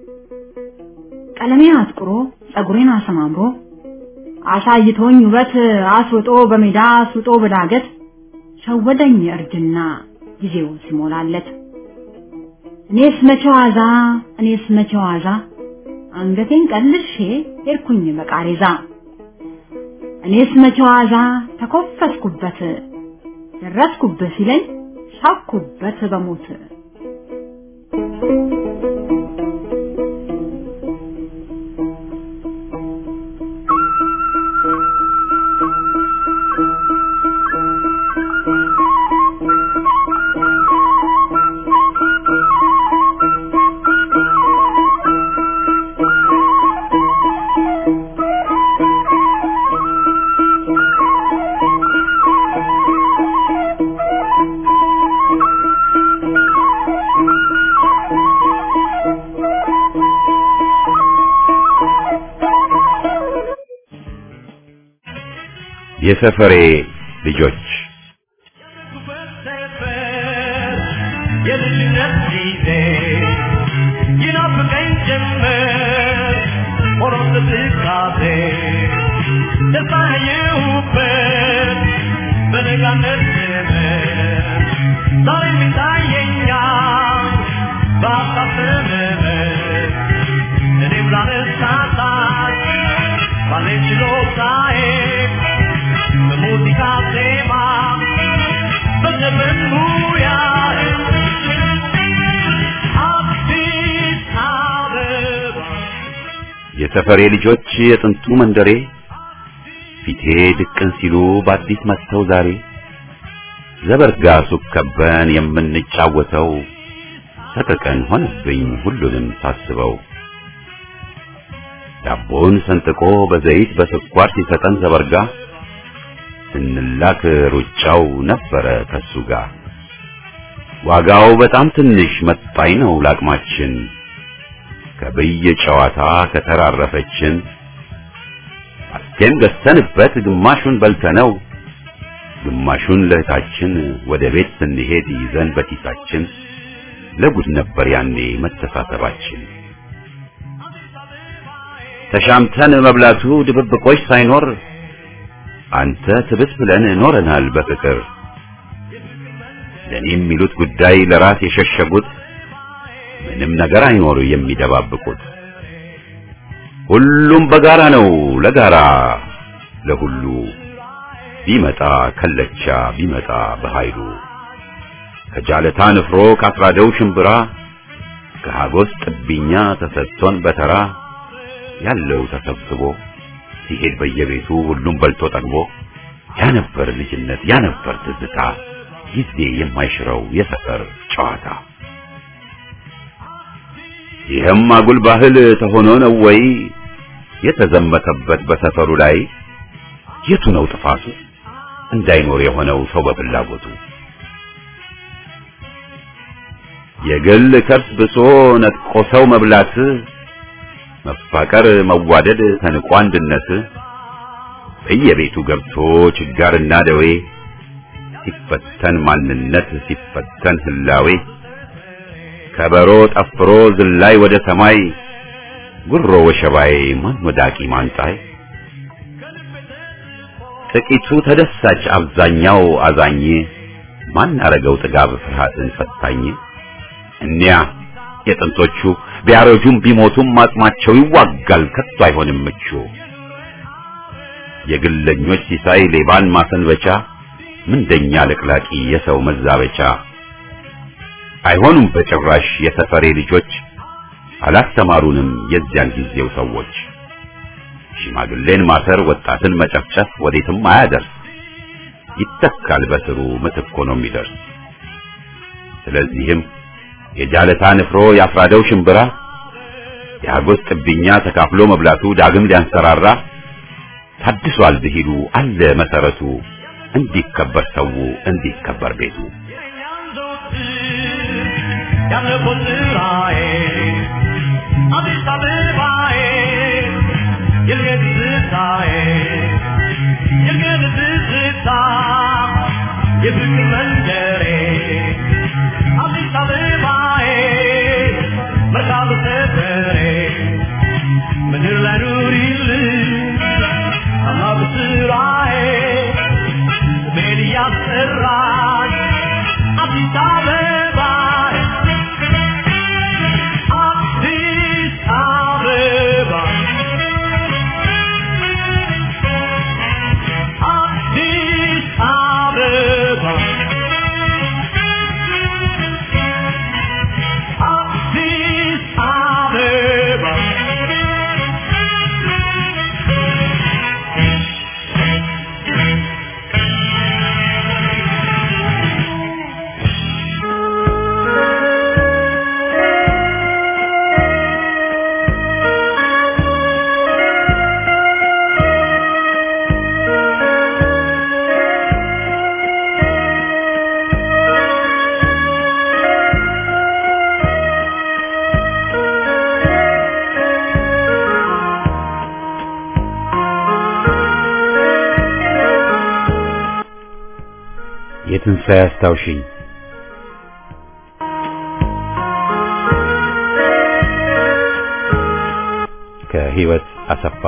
ቀለሜን አጥቁሮ ጸጉሬን አሰማምሮ አሳይቶኝ ውበት አስውጦ በሜዳ አስውጦ በዳገት ሸወደኝ እርጅና ጊዜው ሲሞላለት እኔስ መቼ ዋዛ እኔስ መቼ ዋዛ አንገቴን ቀልሼ ሄድኩኝ በቃሬዛ እኔስ መቼ ዋዛ ተኮፈስኩበት ደረስኩበት ሲለኝ ሳኩበት በሞት
የሰፈሬ ልጆች
የልጅነት ጊዜ ይናፍቀኝ ጀመር ሆኖ ትካዜ ተሳየሁበት በነጋነት ዘመን ዛሬም ይታየኛል በሀሳብ ዘመን እኔም ላነሳሳት ባለኝ ችሎታዬ በሙዚቃ ዜማ በዘመን ሙያዬ አዲስ አበባ
የሰፈሬ ልጆች የጥንቱ መንደሬ ፊቴ ድቅን ሲሉ በአዲስ መጥተው ዛሬ ዘበርጋ ሱቅ ከበን የምንጫወተው ሰቀቀን ሆነብኝ ሁሉንም ሳስበው ዳቦን ሰንጥቆ በዘይት በስኳር ሲሰጠን ዘበርጋ ስንላክ ሩጫው ነበረ ከሱ ጋር ዋጋው በጣም ትንሽ መጣኝ ነው ላቅማችን ከብይ ጨዋታ ከተራረፈችን አስቴም ገዝተንበት ግማሹን በልተነው ግማሹን ለእህታችን ወደ ቤት ስንሄድ ይዘን በኪሳችን ለጉድ ነበር ያኔ መተሳሰባችን ተሻምተን መብላቱ ድብብቆች ሳይኖር አንተ ትብስ ብለን ኖረናል በፍቅር ለኔ የሚሉት ጉዳይ ለራስ የሸሸጉት ምንም ነገር አይኖር የሚደባብቁት ሁሉም በጋራ ነው ለጋራ ለሁሉ ቢመጣ ከለቻ ቢመጣ በኃይሉ ከጃለታ ንፍሮ ካስራደው ሽምብራ ከሀጎስ ጥብኛ ተሰጥቶን በተራ ያለው ተሰብስቦ ሲሄድ በየቤቱ ሁሉም በልቶ ጠግቦ ያ ነበር ልጅነት ያ ነበር ትዝታ ጊዜ የማይሽረው የሰፈር ጨዋታ ይህም አጉል ባህል ተሆኖ ነው ወይ የተዘመተበት በሰፈሩ ላይ የቱ ነው ጥፋቱ እንዳይኖር የሆነው ሰው በፍላጎቱ የግል ከርስ ብሶ ነጥቆ ሰው መብላት መፋቀር መዋደድ ተንቆ አንድነት በየቤቱ ገብቶ ችጋርና ደዌ ሲፈተን ማንነት ሲፈተን ህላዌ ከበሮ ጠፍሮ ዝላይ ወደ ሰማይ ጉሮ ወሸባዬ ማን ወዳቂ ማንጣይ ጥቂቱ ተደሳች አብዛኛው አዛኝ ማን አረገው ጥጋብ ፍርሃትን ፈታኝ እኒያ የጥንቶቹ ቢያረጁም ቢሞቱም አጽማቸው ይዋጋል ከቶ አይሆንም ምቹ የግለኞች ሲሳይ ሌባን ማሰንበቻ ምንደኛ ለቅላቂ የሰው መዛበቻ አይሆኑም በጭራሽ የሰፈሬ ልጆች አላስተማሩንም የዚያን ጊዜው ሰዎች ሽማግሌን ማሰር ወጣትን መጨፍጨፍ ወዴትም አያደርስ ይተካል በስሩ ምትክ ሆኖ የሚደርስ ስለዚህም የጃለታ ንፍሮ ያፍራደው ሽምብራ የአጎስ ጥብኛ ተካፍሎ መብላቱ ዳግም ሊያንሰራራ ታድሷል ብሂሉ አለ መሰረቱ እንዲከበር ሰው እንዲከበር ቤቱ
ያለፉት ስራዬ አዲስ አበባዬ የልገት ትዝታዬ የልገት ትዝታ የፍቅር መንደሬ አዲስ አበባዬ መርካቶ ሰፈሬ ምድር ላይ ኑሪልኝ ታላቁ ስራዬ ስሜን እያስጠራች አዲስ አበባዬ አዲስ አበባ አዲስ አበባ አዲስ አበባ
የትንሣኤ አስታውሽኝ ከህይወት አሰፋ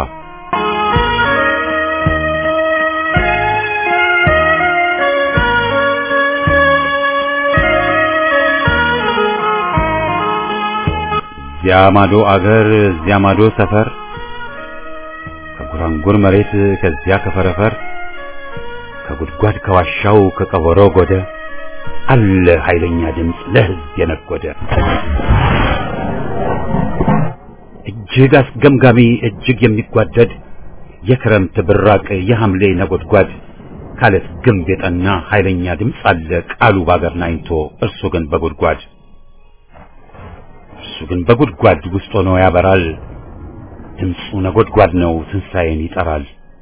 እዚያ ማዶ አገር እዚያ ማዶ ሰፈር ከጉራንጉር መሬት ከዚያ ከፈረፈር ከጉድጓድ ከዋሻው ከቀበሮ ጎደ አለ ኃይለኛ ድምፅ ለህዝብ የነጎደ እጅግ አስገምጋሚ እጅግ የሚጓደድ የክረምት ብራቅ የሐምሌ ነጎድጓድ ካለት ግንብ የጠና ኃይለኛ ድምፅ አለ ቃሉ ባገር ናኝቶ እርሱ ግን በጉድጓድ እርሱ ግን በጉድጓድ ውስጥ ሆኖ ያበራል ድምፁ ነጎድጓድ ነው ትንሣኤን ይጠራል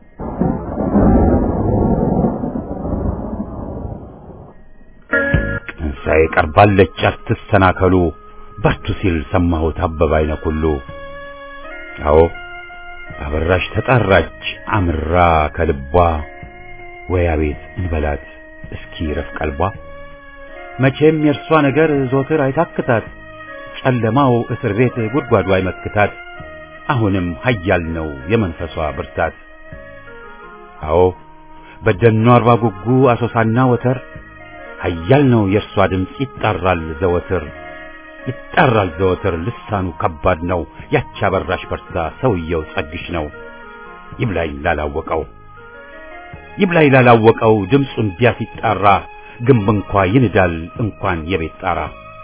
ትንሣኤ ቀርባለች አትሰናከሉ በርቱ ሲል ሰማሁት አበባ አይነ ኩሉ አዎ አበራሽ ተጣራች አምራ ከልቧ ወይ አቤት እንበላት እስኪ ረፍ ቀልቧ መቼም የእርሷ ነገር ዞትር አይታክታት ጨለማው እስር ቤት ጉድጓዱ አይመክታት አሁንም ኃያል ነው የመንፈሷ ብርታት አዎ በደኗ አርባ ጉጉ አሶሳና ወተር ኃያል ነው የእርሷ ድምፅ ይጣራል ዘወትር ይጣራል ዘወትር ልሳኑ ከባድ ነው ያቺ አበራሽ በርታ ሰውየው ጸግሽ ነው ይብላኝ ላላወቀው ይብላኝ ላላወቀው ድምፁ እንዲያ ሲጣራ ግንብ እንኳ ይንዳል እንኳን የቤት ጣራ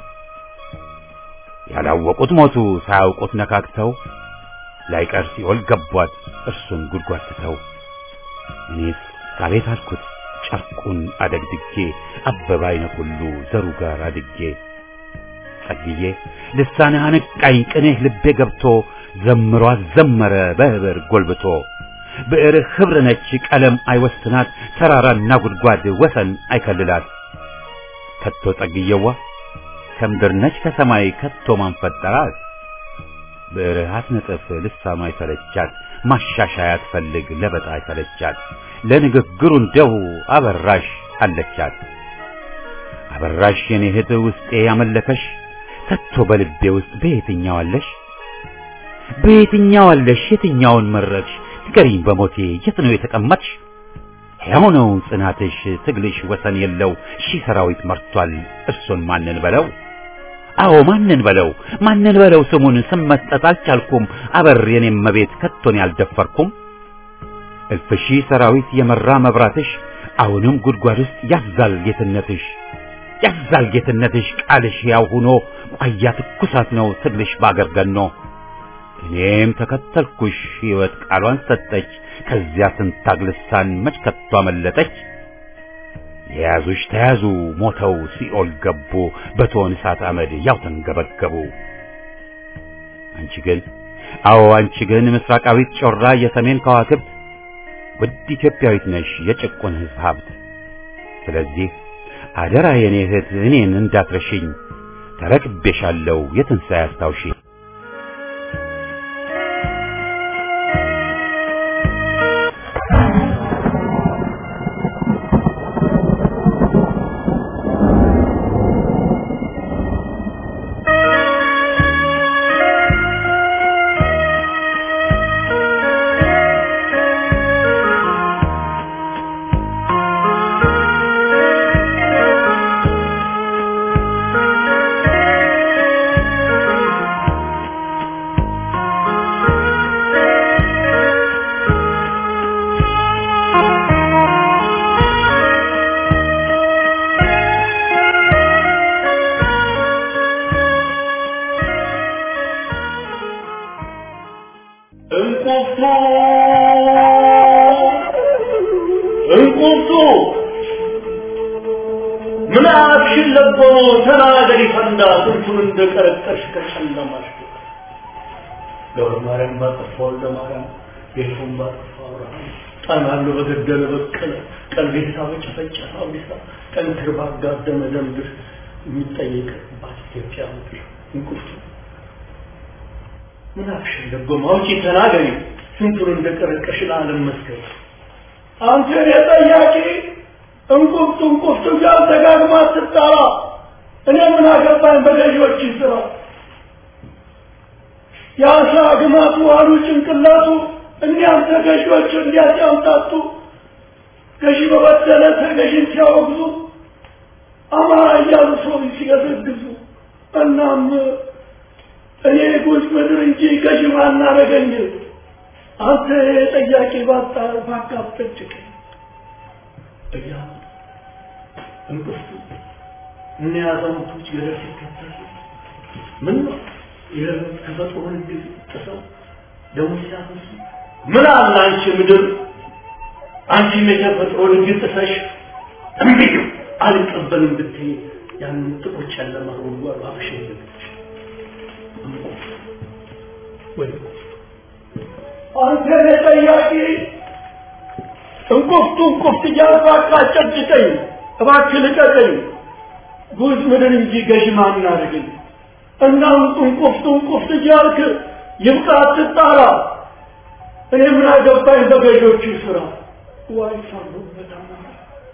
ያላወቁት ሞቱ ሳያውቁት ነካክተው ላይቀር ሲኦል ገቧት እርሱን ጉድጓድ ትተው እኔስ አቤት አልኩት ጨርቁን አደግድጌ አበባ አይነ ሁሉ ዘሩ ጋር አድጌ ጸግዬ ልሳንህ አነቃኝ ቅኔህ ልቤ ገብቶ ዘምሮ አዘመረ በህብር ጎልብቶ ብዕርህ ኅብር ነች ቀለም አይወስናት ተራራና ጉድጓድ ወሰን አይከልላት ከቶ ጸግየዋ ከምድር ነች ከሰማይ ከቶ ማን ፈጠራት ብዕርህ አትነጥፍ ልሳኗ አይሰለቻት ማሻሻያ ትፈልግ ለበጣ አይሰለቻት ለንግግሩ እንደው አበራሽ አለቻት። አበራሽ የኔ እህት ውስጤ ያመለከሽ ከቶ በልቤ ውስጥ በየትኛው አለሽ በየትኛው አለሽ የትኛውን መረጥሽ ንገሪኝ በሞቴ የት ነው የተቀመጥሽ ሕያው ነው ጽናትሽ ትግልሽ ወሰን የለው ሺህ ሰራዊት መርቷል እርሱን ማንን በለው አዎ ማንን በለው ማንን በለው ስሙን ስም መስጠት አልቻልኩም አበር የኔም መቤት ከቶን ያልደፈርኩም እልፍ ሺህ ሰራዊት የመራ መብራትሽ አሁንም ጉድጓድ ውስጥ ያዛል ጌትነትሽ ያዛል ጌትነትሽ ቃልሽ ያው ሆኖ ቋያ ትኩሳት ነው ትግልሽ ባገር ገኖ እኔም ተከተልኩሽ ሕይወት ቃሏን ሰጠች ከዚያ ስንታግ ልሳን መች ከቶ አመለጠች የያዙሽ ተያዙ ሞተው ሲኦል ገቡ በቶን እሳት አመድ ያው ተንገበገቡ አንቺ ግን አዎ አንቺ ግን ምስራቃዊት ጮራ የሰሜን ከዋክብት ውድ ኢትዮጵያዊት ነሽ የጭቁን ሕዝብ ሀብት ስለዚህ አደራ የኔ እህት እኔን እንዳትረሽኝ ተረክቤሻለሁ የትንሣኤ አስታውሺ
እንቁርቱ እንቁርቱ ምን አክሽን ለቦ ተናገሪ ፈንዳ ስንቱን እንደቀረቀሽ ከጨለማሽ ገብረ ማርያም ባጠፋ ወልደ ማርያም ጌቱን ባጠፋ አብርሃም ጣናሉ በገደለ በቀለ ቀልቤሳ በጨፈጨፈ አብዲሳ ጠንክር ባጋደመ ደምድር የሚጠየቅባት ኢትዮጵያ ምድር እንቁርቱ ምን አክሽን ደጎማ አውጪ ተናገሪ ስንቱን እንደቀረቀሽ ለዓለም መስከር አንተ የጠያቂ እንቁፍቱ እንቁፍቱ ጋር ደጋግማ ስትጠራ እኔ ምን አገባኝ በገዢዎች ስራ የአሳ ግማቱ አሉ ጭንቅላቱ እኒያም ተገዢዎች እንዲያጫምታቱ ገዢ በበደለ ተገዢን ሲያወግዙ አማራ እያሉ ሰው ሲገዘግዙ እናም እኔ ጉዝ ምድር እንጂ ገዥ ማናረገኝ አንተ ጠያቂ ባጣ ባካፍጭቅ እያ እንቅፍቱ እነ አዛውንቶች ገደል ሲከተሉ ምን ነው የተፈጥሮን ህግ ጥሰው ደሞ ሲያፈሱ ምን አለ አንቺ ምድር አንቺም የተፈጥሮን ህግ ጥሰሽ እምቢ አልቀበልም ብትይ ያንን ጥቁር ጨለማ ጉድጓድ አፍሽን ዘግተሽ አንተ ጠያቂ እንቁፍቱ እንቁፍት እያልኩ አቃጨጭቀኝ እባክህ ልቀቀኝ ጉዝ ምድር እንጂ ገዥ ማን አደረገኝ እና እንቁፍቱ እንቁፍት እያልክ ይብቃ አትጣራ እኔ ምን አገባኝ በገዦቹ ስራ ዋይ ሳሉበት አማራ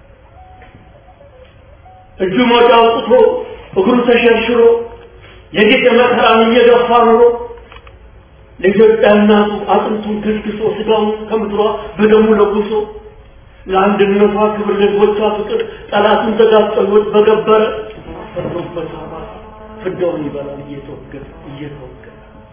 እጁ ሞጫ አውጥቶ እግሩ ተሸርሽሮ የጌጥ መከራን እየገፋ ኑሮ ለኢትዮጵያ እናቱ አጥንቱን ከስክሶ ስጋውን ከምድሯ በደሙ ለጉሶ ለአንድነቷ ክብር ለሕዝቦቿ ፍቅር ጠላቱን ተጋጠሎት በገበረ ፈርዶበት አማራ ፍዳውን ይበላል እየተወገደ እየተወገደ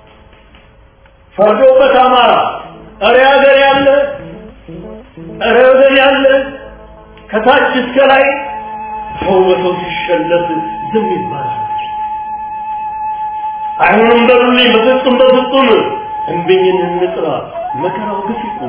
ፈርዶበት አማራ እረ ሀገር ያለ እረ ወገን ያለ ከታች እስከ ላይ ሰው በሰው ሲሸለት ዝም ይባላል አይሆንም በሉልኝ በፍጹም በፍጹም እንብኝን እንጥራ መከራው ግፍ ይቁም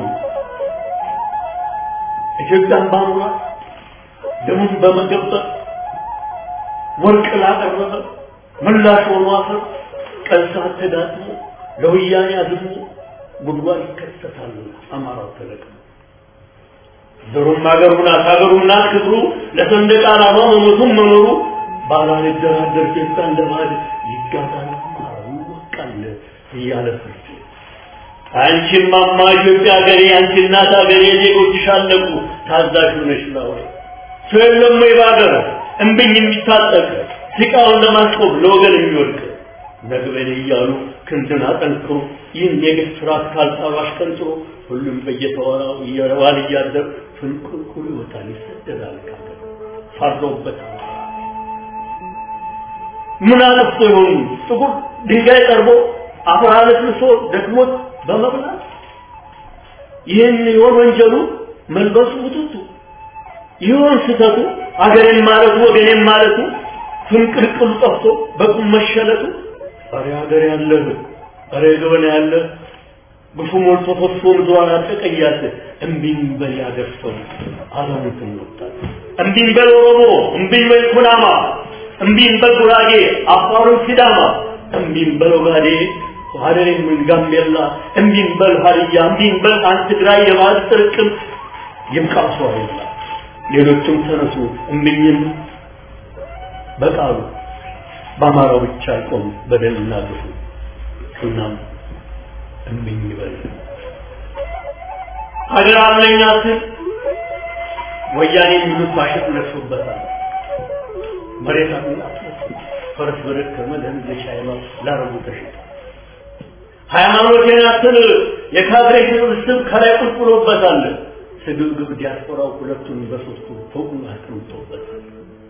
ኢትዮጵያን ባኑራት ደሙን በመገበር ወርቅ ላቀረበ ምላሽ ሆኖ አፈር ቀን ሰዓት ተዳጥሞ ለወያኔ አዝሞ ጉድጓድ ይከሰታል አማራው ተለቅሞ ዘሩም አገሩን አሳገሩና ክብሩ ለሰንደቅ ዓላማ መሞቱን መኖሩ ባላልደራደር ኢትዮጵያ እንደ ባዕድ ይጋዛል አማራው ይወቃል እያለ ፍርድ አንቺም ማማ ኢትዮጵያ ሀገሬ አንቺ እናት ሀገሬ ዜጎችሽ አለቁ ታዛዥ ሆነሽ ላወይ ሰው የለም ወይ በአገር እምብኝ የሚታጠቅ ሲቃውን ለማስቆም ለወገን የሚወድቅ ነግበኔ እያሉ ክንድን አጠንክሮ ይህን የግፍ ስርዓት ካልጣሉ አሽቀንጥሮ ሁሉም በየተወራው እየረዋል እያደር ፍንቁልቁል ይወጣል ይሰደዳል ካገር ፈርዶበት ምን አለፍቶ ይሆኑ ጥቁር ድንጋይ ጠርቦ አፈር አለስልሶ ደክሞት በመብላት ይህን ይሆን ወንጀሉ መልበሱ ውጥቱ ይሆን ስህተቱ አገሬን ማለቱ ወገኔን ማለቱ ፍንቅልቅሉ ጠፍቶ በቁም መሸለቱ ኧረ ሀገር ያለህ ኧረ ገበና ያለህ ግፉ ሞልቶ ፈሶ ምድሯን አጠቀያት እምቢኝ በል ያገር ሰው አለሙትን ወጣት እምቢኝ በል ኦሮሞ እምቢኝ በል ኩናማ እምቢኝ በል ጉራጌ አፋሩን ሲዳማ እምቢኝ በል ኦጋዴ ሀረሬን ምን ጋምቤላ እምቢኝ በል ሀዲያ እምቢኝ በል አንድ ትግራይ የባህል ጥርቅም ይብቃው ሰው አይላ ሌሎችም ተነሱ እምቢኝም በቃሉ በአማራው ብቻ አይቆም በደልና ግፉ እናም እምቢኝ በል ሀገር አለኝ አትል ወያኔ የሚሉት ባሸት ለብሶበታል መሬት አጥና ፈረስ በደከመ ለህዝብ ሻይማ ላረቡ ተሽጧል ሃይማኖቴን አትል የካድሬ ስብስብ ከላይ ቁልቁሎበታል ስግብግብ ዲያስፖራው ሁለቱን በሶስቱ ፎቁን አስቀምጦበታል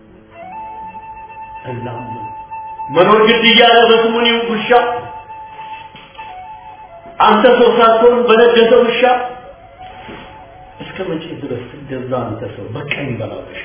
እናም መኖር ግድ እያለ በስሙኒ ውሻ አንተ ሰው ሳትሆን በነገሰ ውሻ እስከ መቼ ድረስ ትገዛ አንተ ሰው በቀኝ በላበሽ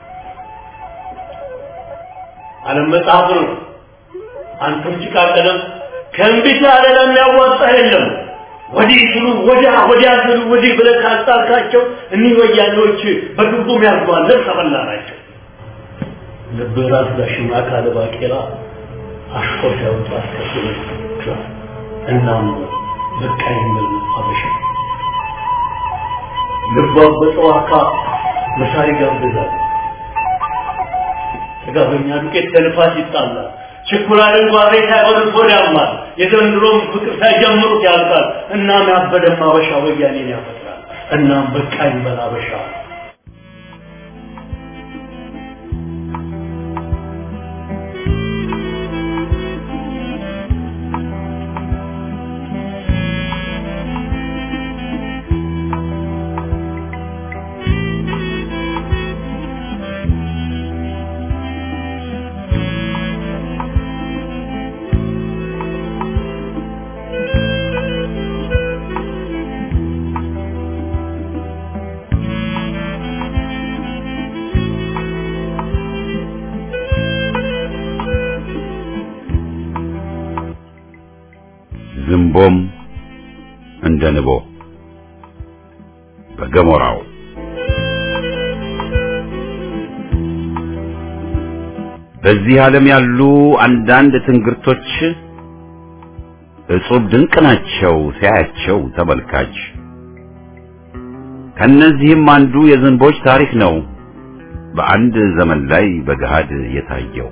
ዓለም መጽሐፍ ነው አንተም ጭቃ ቀለም ከእንቢት ያለ ለሚያዋጣ የለም ወዲህ ስሉ ወዲያ ወዲያ ስሉ ወዲህ ብለህ ካጣልካቸው እኒህ ወያኔዎች በግቡም ያርጓል ልብስ አበላ ናቸው ልብህ ራስ ዳሽማ ካለ ባቄላ አሽቆ ሲያወጡ አስከትሎ እናም በቃ የሚል አበሻ ልቧ በጠዋካ መሳሪ ጋብዛል ጥጋበኛ ዱቄት ከንፋስ ይጣላል ችኩላ ድንጓሬ ሳይሆን ሆድ ያማል የዘንድሮም ፍቅር ሳይጀምሩት ያልቃል እናም ያበደም አበሻ ወያኔን ያፈጥራል እናም በቃ ይበል አበሻ
ዝንቦም እንደ ንቦ በገሞራው በዚህ ዓለም ያሉ አንዳንድ ትንግርቶች እጹብ ድንቅ ናቸው ሲያያቸው ተመልካች። ከነዚህም አንዱ የዝንቦች ታሪክ ነው በአንድ ዘመን ላይ በገሃድ የታየው።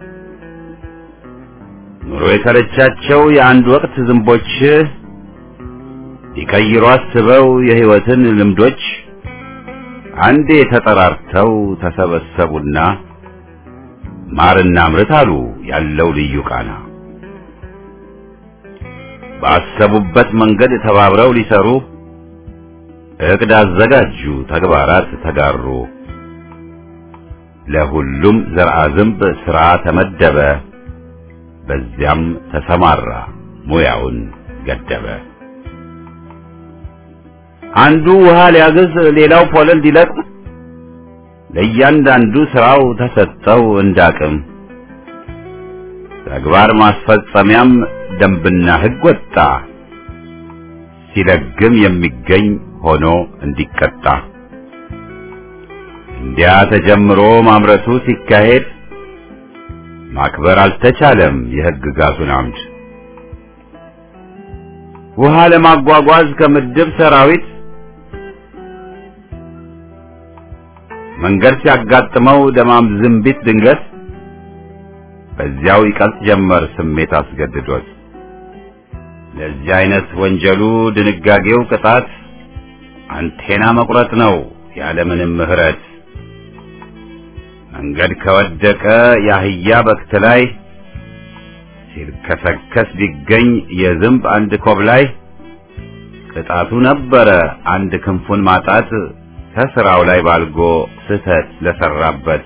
ኑሮ የተረቻቸው የአንድ ወቅት ዝንቦች ሊቀይሩ አስበው የሕይወትን ልምዶች አንዴ ተጠራርተው ተሰበሰቡና ማርና ምርት አሉ ያለው ልዩ ቃና። ባሰቡበት መንገድ ተባብረው ሊሰሩ እቅድ አዘጋጁ፣ ተግባራት ተጋሩ። ለሁሉም ዘርአ ዝንብ ሥራ ተመደበ፣ በዚያም ተሰማራ፣ ሙያውን ገደበ። አንዱ ውሃ ሊያግዝ፣ ሌላው ፖለል ሊለቅም ለእያንዳንዱ ስራው ተሰጠው እንዳቅም። ተግባር ማስፈጸሚያም ደንብና ሕግ ወጣ፣ ሲለግም የሚገኝ ሆኖ እንዲቀጣ። እንዲያ ተጀምሮ ማምረቱ ሲካሄድ ማክበር አልተቻለም የሕግጋቱን አምድ። ውሃ ለማጓጓዝ ከምድብ ሰራዊት መንገድ ሲያጋጥመው ደማም ዝንቢት ድንገት በዚያው ይቀልጥ ጀመር ስሜት አስገድዶት። ለዚህ አይነት ወንጀሉ ድንጋጌው ቅጣት አንቴና መቁረጥ ነው ያለምንም ምሕረት። መንገድ ከወደቀ የአህያ በክት ላይ ሲልከሰከስ ቢገኝ የዝንብ አንድ ኮብ ላይ ቅጣቱ ነበረ አንድ ክንፉን ማጣት ከስራው ላይ ባልጎ ስህተት ለሰራበት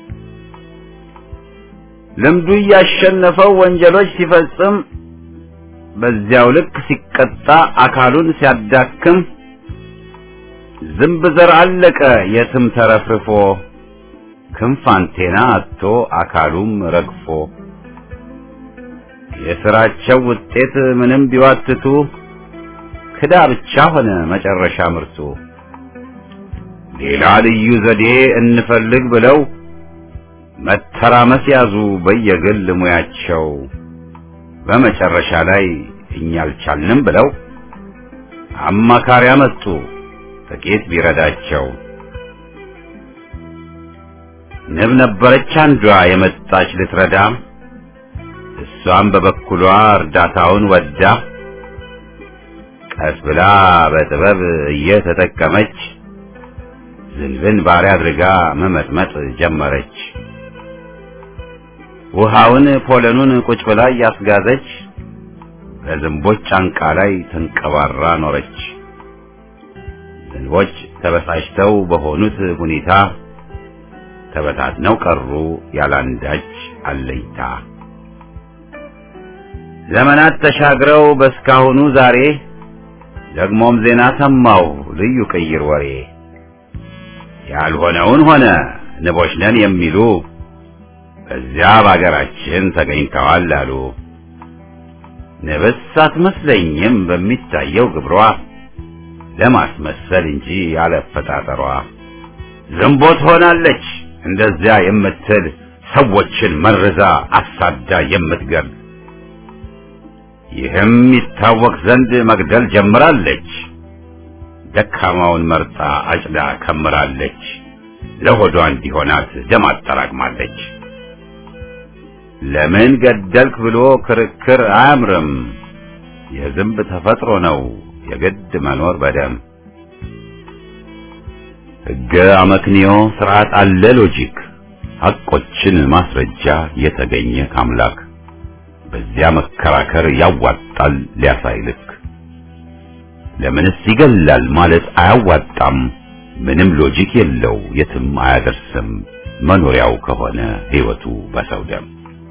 ልምዱ እያሸነፈው ወንጀሎች ሲፈጽም በዚያው ልክ ሲቀጣ አካሉን ሲያዳክም ዝንብ ዘር አለቀ የትም ተረፍርፎ ክንፍ አንቴና አጥቶ አካሉም ረግፎ የስራቸው ውጤት ምንም ቢዋትቱ ክዳ ብቻ ሆነ መጨረሻ ምርቱ። ሌላ ልዩ ዘዴ እንፈልግ ብለው መተራመስ ያዙ በየግል ሙያቸው። በመጨረሻ ላይ እኛ አልቻልንም ብለው አማካሪ አመጡ ጥቂት ቢረዳቸው። ንብ ነበረች አንዷ የመጣች ልትረዳ፣ እሷም በበኩሏ እርዳታውን ወዳ ቀስ ብላ በጥበብ እየተጠቀመች ዝንብን ባሪያ አድርጋ መመጥመጥ ጀመረች። ውሃውን ፖለኑን ቁጭ ብላ እያስጋዘች በዝንቦች ጫንቃ ላይ ተንቀባራ ኖረች። ዝንቦች ተበሳጭተው በሆኑት ሁኔታ ተበታትነው ቀሩ ያላንዳች አለይታ። ዘመናት ተሻግረው በስካሁኑ ዛሬ ደግሞም ዜና ሰማው ልዩ ቅይር ወሬ ያልሆነውን ሆነ ንቦች ነን የሚሉ በዚያ በአገራችን ተገኝተዋል አሉ። ንብስ አትመስለኝም በሚታየው ግብሯ ለማስመሰል እንጂ ያለፈጣጠሯ ዝንቦ ትሆናለች እንደዚያ የምትል ሰዎችን መርዛ አሳዳ የምትገል ይህም ይታወቅ ዘንድ መግደል ጀምራለች። ደካማውን መርጣ አጭዳ ከምራለች። ለሆዷ እንዲሆናት ደም አጠራቅማለች። ለምን ገደልክ ብሎ ክርክር አያምርም። የዝንብ ተፈጥሮ ነው የግድ መኖር በደም ሕገ አመክንዮ ስርዓት አለ ሎጂክ ሐቆችን ማስረጃ የተገኘ ካምላክ በዚያ መከራከር ያዋጣል ሊያሳይልክ ለምንስ ይገላል ማለት አያዋጣም ምንም ሎጂክ የለው የትም አያደርስም መኖሪያው ከሆነ ሕይወቱ በሰው ደም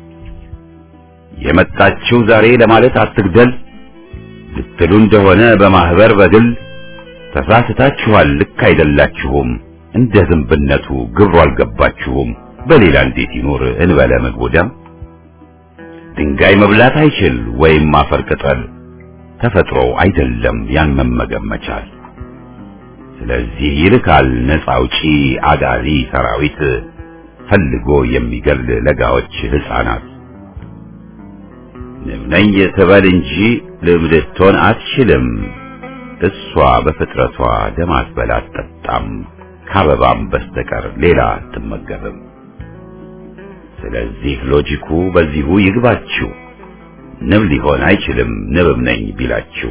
የመጣችው ዛሬ ለማለት አትግደል ልትሉ እንደሆነ በማህበር በግል ተሳስታችኋል ልክ አይደላችሁም እንደ ዝንብነቱ ግብሩ አልገባችሁም በሌላ እንዴት ይኖር እንበለ ምግቡ ደም ድንጋይ መብላት አይችል ወይም አፈር ቅጠል ተፈጥሮው አይደለም ያን መመገብ መቻል ስለዚህ ይልካል ነፃ አውጪ አጋዚ ሰራዊት ፈልጎ የሚገል ለጋዎች ህፃናት ንብ ነኝ ትበል እንጂ ልብ ልትሆን አትችልም እሷ በፍጥረቷ ደም አትበላ አትጠጣም ከአበባም በስተቀር ሌላ አትመገብም ስለዚህ ሎጂኩ በዚሁ ይግባችሁ ንብ ሊሆን አይችልም ንብም ነኝ ቢላችሁ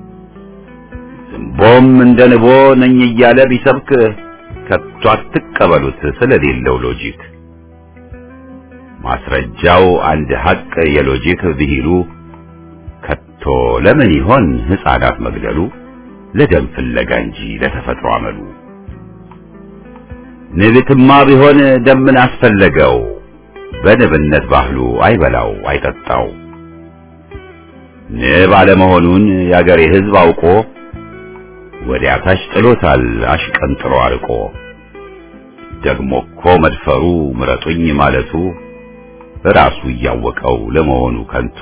ዝንቦም እንደ ንቦ ነኝ እያለ ቢሰብክ ከቶ አትቀበሉት ስለሌለው ሎጂክ ማስረጃው አንድ ሐቅ የሎጂክ ብሂሉ ከቶ ለምን ይሆን ሕፃናት መግደሉ ለደም ፍለጋ እንጂ ለተፈጥሮ አመሉ ንብትማ ቢሆን ደምን አስፈለገው በንብነት ባህሉ አይበላው አይጠጣው ንብ አለመሆኑን የአገሬ ሕዝብ አውቆ ወዲያ ታች ጥሎታል አሽቀንጥሮ አርቆ ደግሞ እኮ መድፈሩ ምረጡኝ ማለቱ ራሱ እያወቀው ለመሆኑ ከንቱ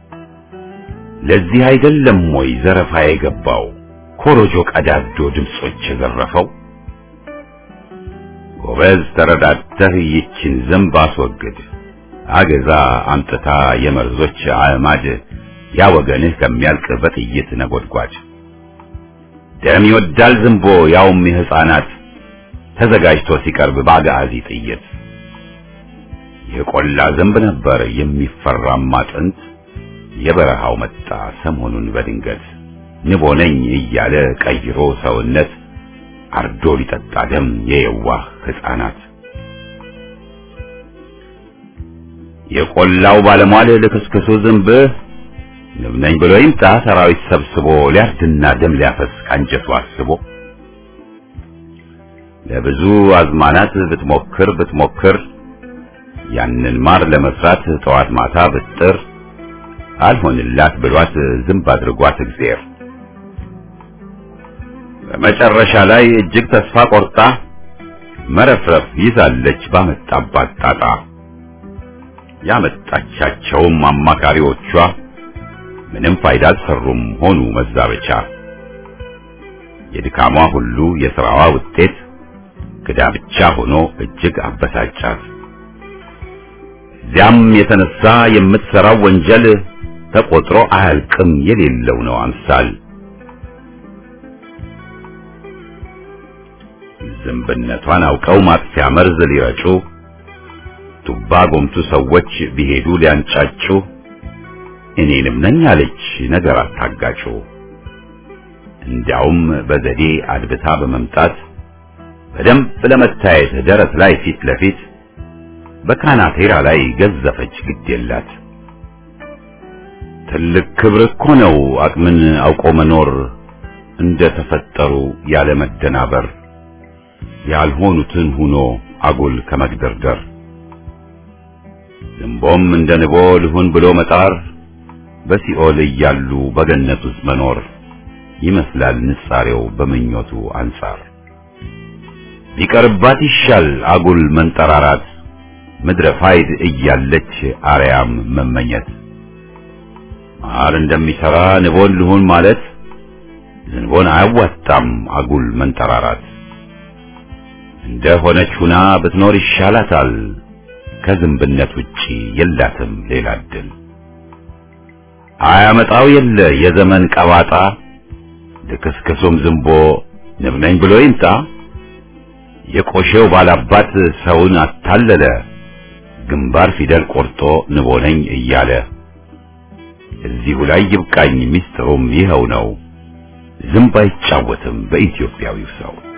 ለዚህ አይደለም ወይ ዘረፋ የገባው ኮሮጆ ቀዳዶ ድምጾች የዘረፈው ጎበዝ ተረዳተህ ይችን ዝንብ አስወግድ አገዛ አምጥታ የመርዞች አዕማድ ያ ወገንህ ከሚያልቅ በጥይት ነጎድጓድ ደም ይወዳል ዝንቦ ያውም የሕፃናት ተዘጋጅቶ ሲቀርብ በአጋዚ ጥይት የቆላ ዝንብ ነበር የሚፈራማ ጥንት የበረሃው መጣ ሰሞኑን በድንገት ንቦ ነኝ እያለ ቀይሮ ሰውነት አርዶ ሊጠጣ ደም የየዋህ ሕፃናት የቆላው ባለሟል ልክስክሱ ዝንብህ ንብ ነኝ ብሎ ይምጣ ሰራዊት ሰብስቦ ሊያርድና ደም ሊያፈስ ካንጀቱ አስቦ ለብዙ አዝማናት ብትሞክር ብትሞክር ያንን ማር ለመስራት ጠዋት ማታ ብጥር አልሆንላት ብሏት ዝንብ አድርጓት እግዜር በመጨረሻ ላይ እጅግ ተስፋ ቆርጣ መረፍረፍ ይዛለች ባመጣባት ጣጣ ያመጣቻቸውም አማካሪዎቿ ምንም ፋይዳ አልሰሩም ሆኑ መዛበቻ የድካሟ ሁሉ የሥራዋ ውጤት ክዳ ብቻ ሆኖ እጅግ አበሳጫት እዚያም የተነሳ የምትሰራው ወንጀል ተቆጥሮ አያልቅም የሌለው ነው አምሳል ዝንብነቷን አውቀው ማጥፊያ መርዝ ሊረጩ ቱባ ጎምቱ ሰዎች ቢሄዱ ሊያንጫጩ እኔንም ነኝ አለች ነገር አታጋጩ እንዲያውም በዘዴ አድብታ በመምጣት በደንብ ለመታየት ደረት ላይ ፊት ለፊት በካናቴራ ላይ ገዘፈች ግድ የላት ትልቅ ክብር እኮ ነው አቅምን አውቆ መኖር እንደ ተፈጠሩ ያለ መደናበር ያልሆኑትን ሁኖ አጉል ከመግደርደር ዝንቦም እንደ ንቦ ልሁን ብሎ መጣር በሲኦል እያሉ በገነት ውስጥ መኖር ይመስላል ንጻሬው በምኞቱ አንጻር ቢቀርባት ይሻል አጉል መንጠራራት ምድረ ፋይድ እያለች አርያም መመኘት ማር እንደሚሰራ ንቦን ልሁን ማለት ዝንቦን አያዋጣም አጉል መንጠራራት እንደ ሆነች ሁና ብትኖር ይሻላታል ከዝንብነት ውጪ የላትም ሌላ እድል አያመጣው የለ የዘመን ቀባጣ ልክስክሱም ዝንቦ ንብ ነኝ ብሎ ይምጣ የቆሼው ባላባት ሰውን አታለለ ግንባር ፊደል ቆርጦ ንቦ ነኝ እያለ እዚሁ ላይ ይብቃኝ ሚስጥሩም ይኸው ነው ዝንብ አይጫወትም በኢትዮጵያዊው ሰው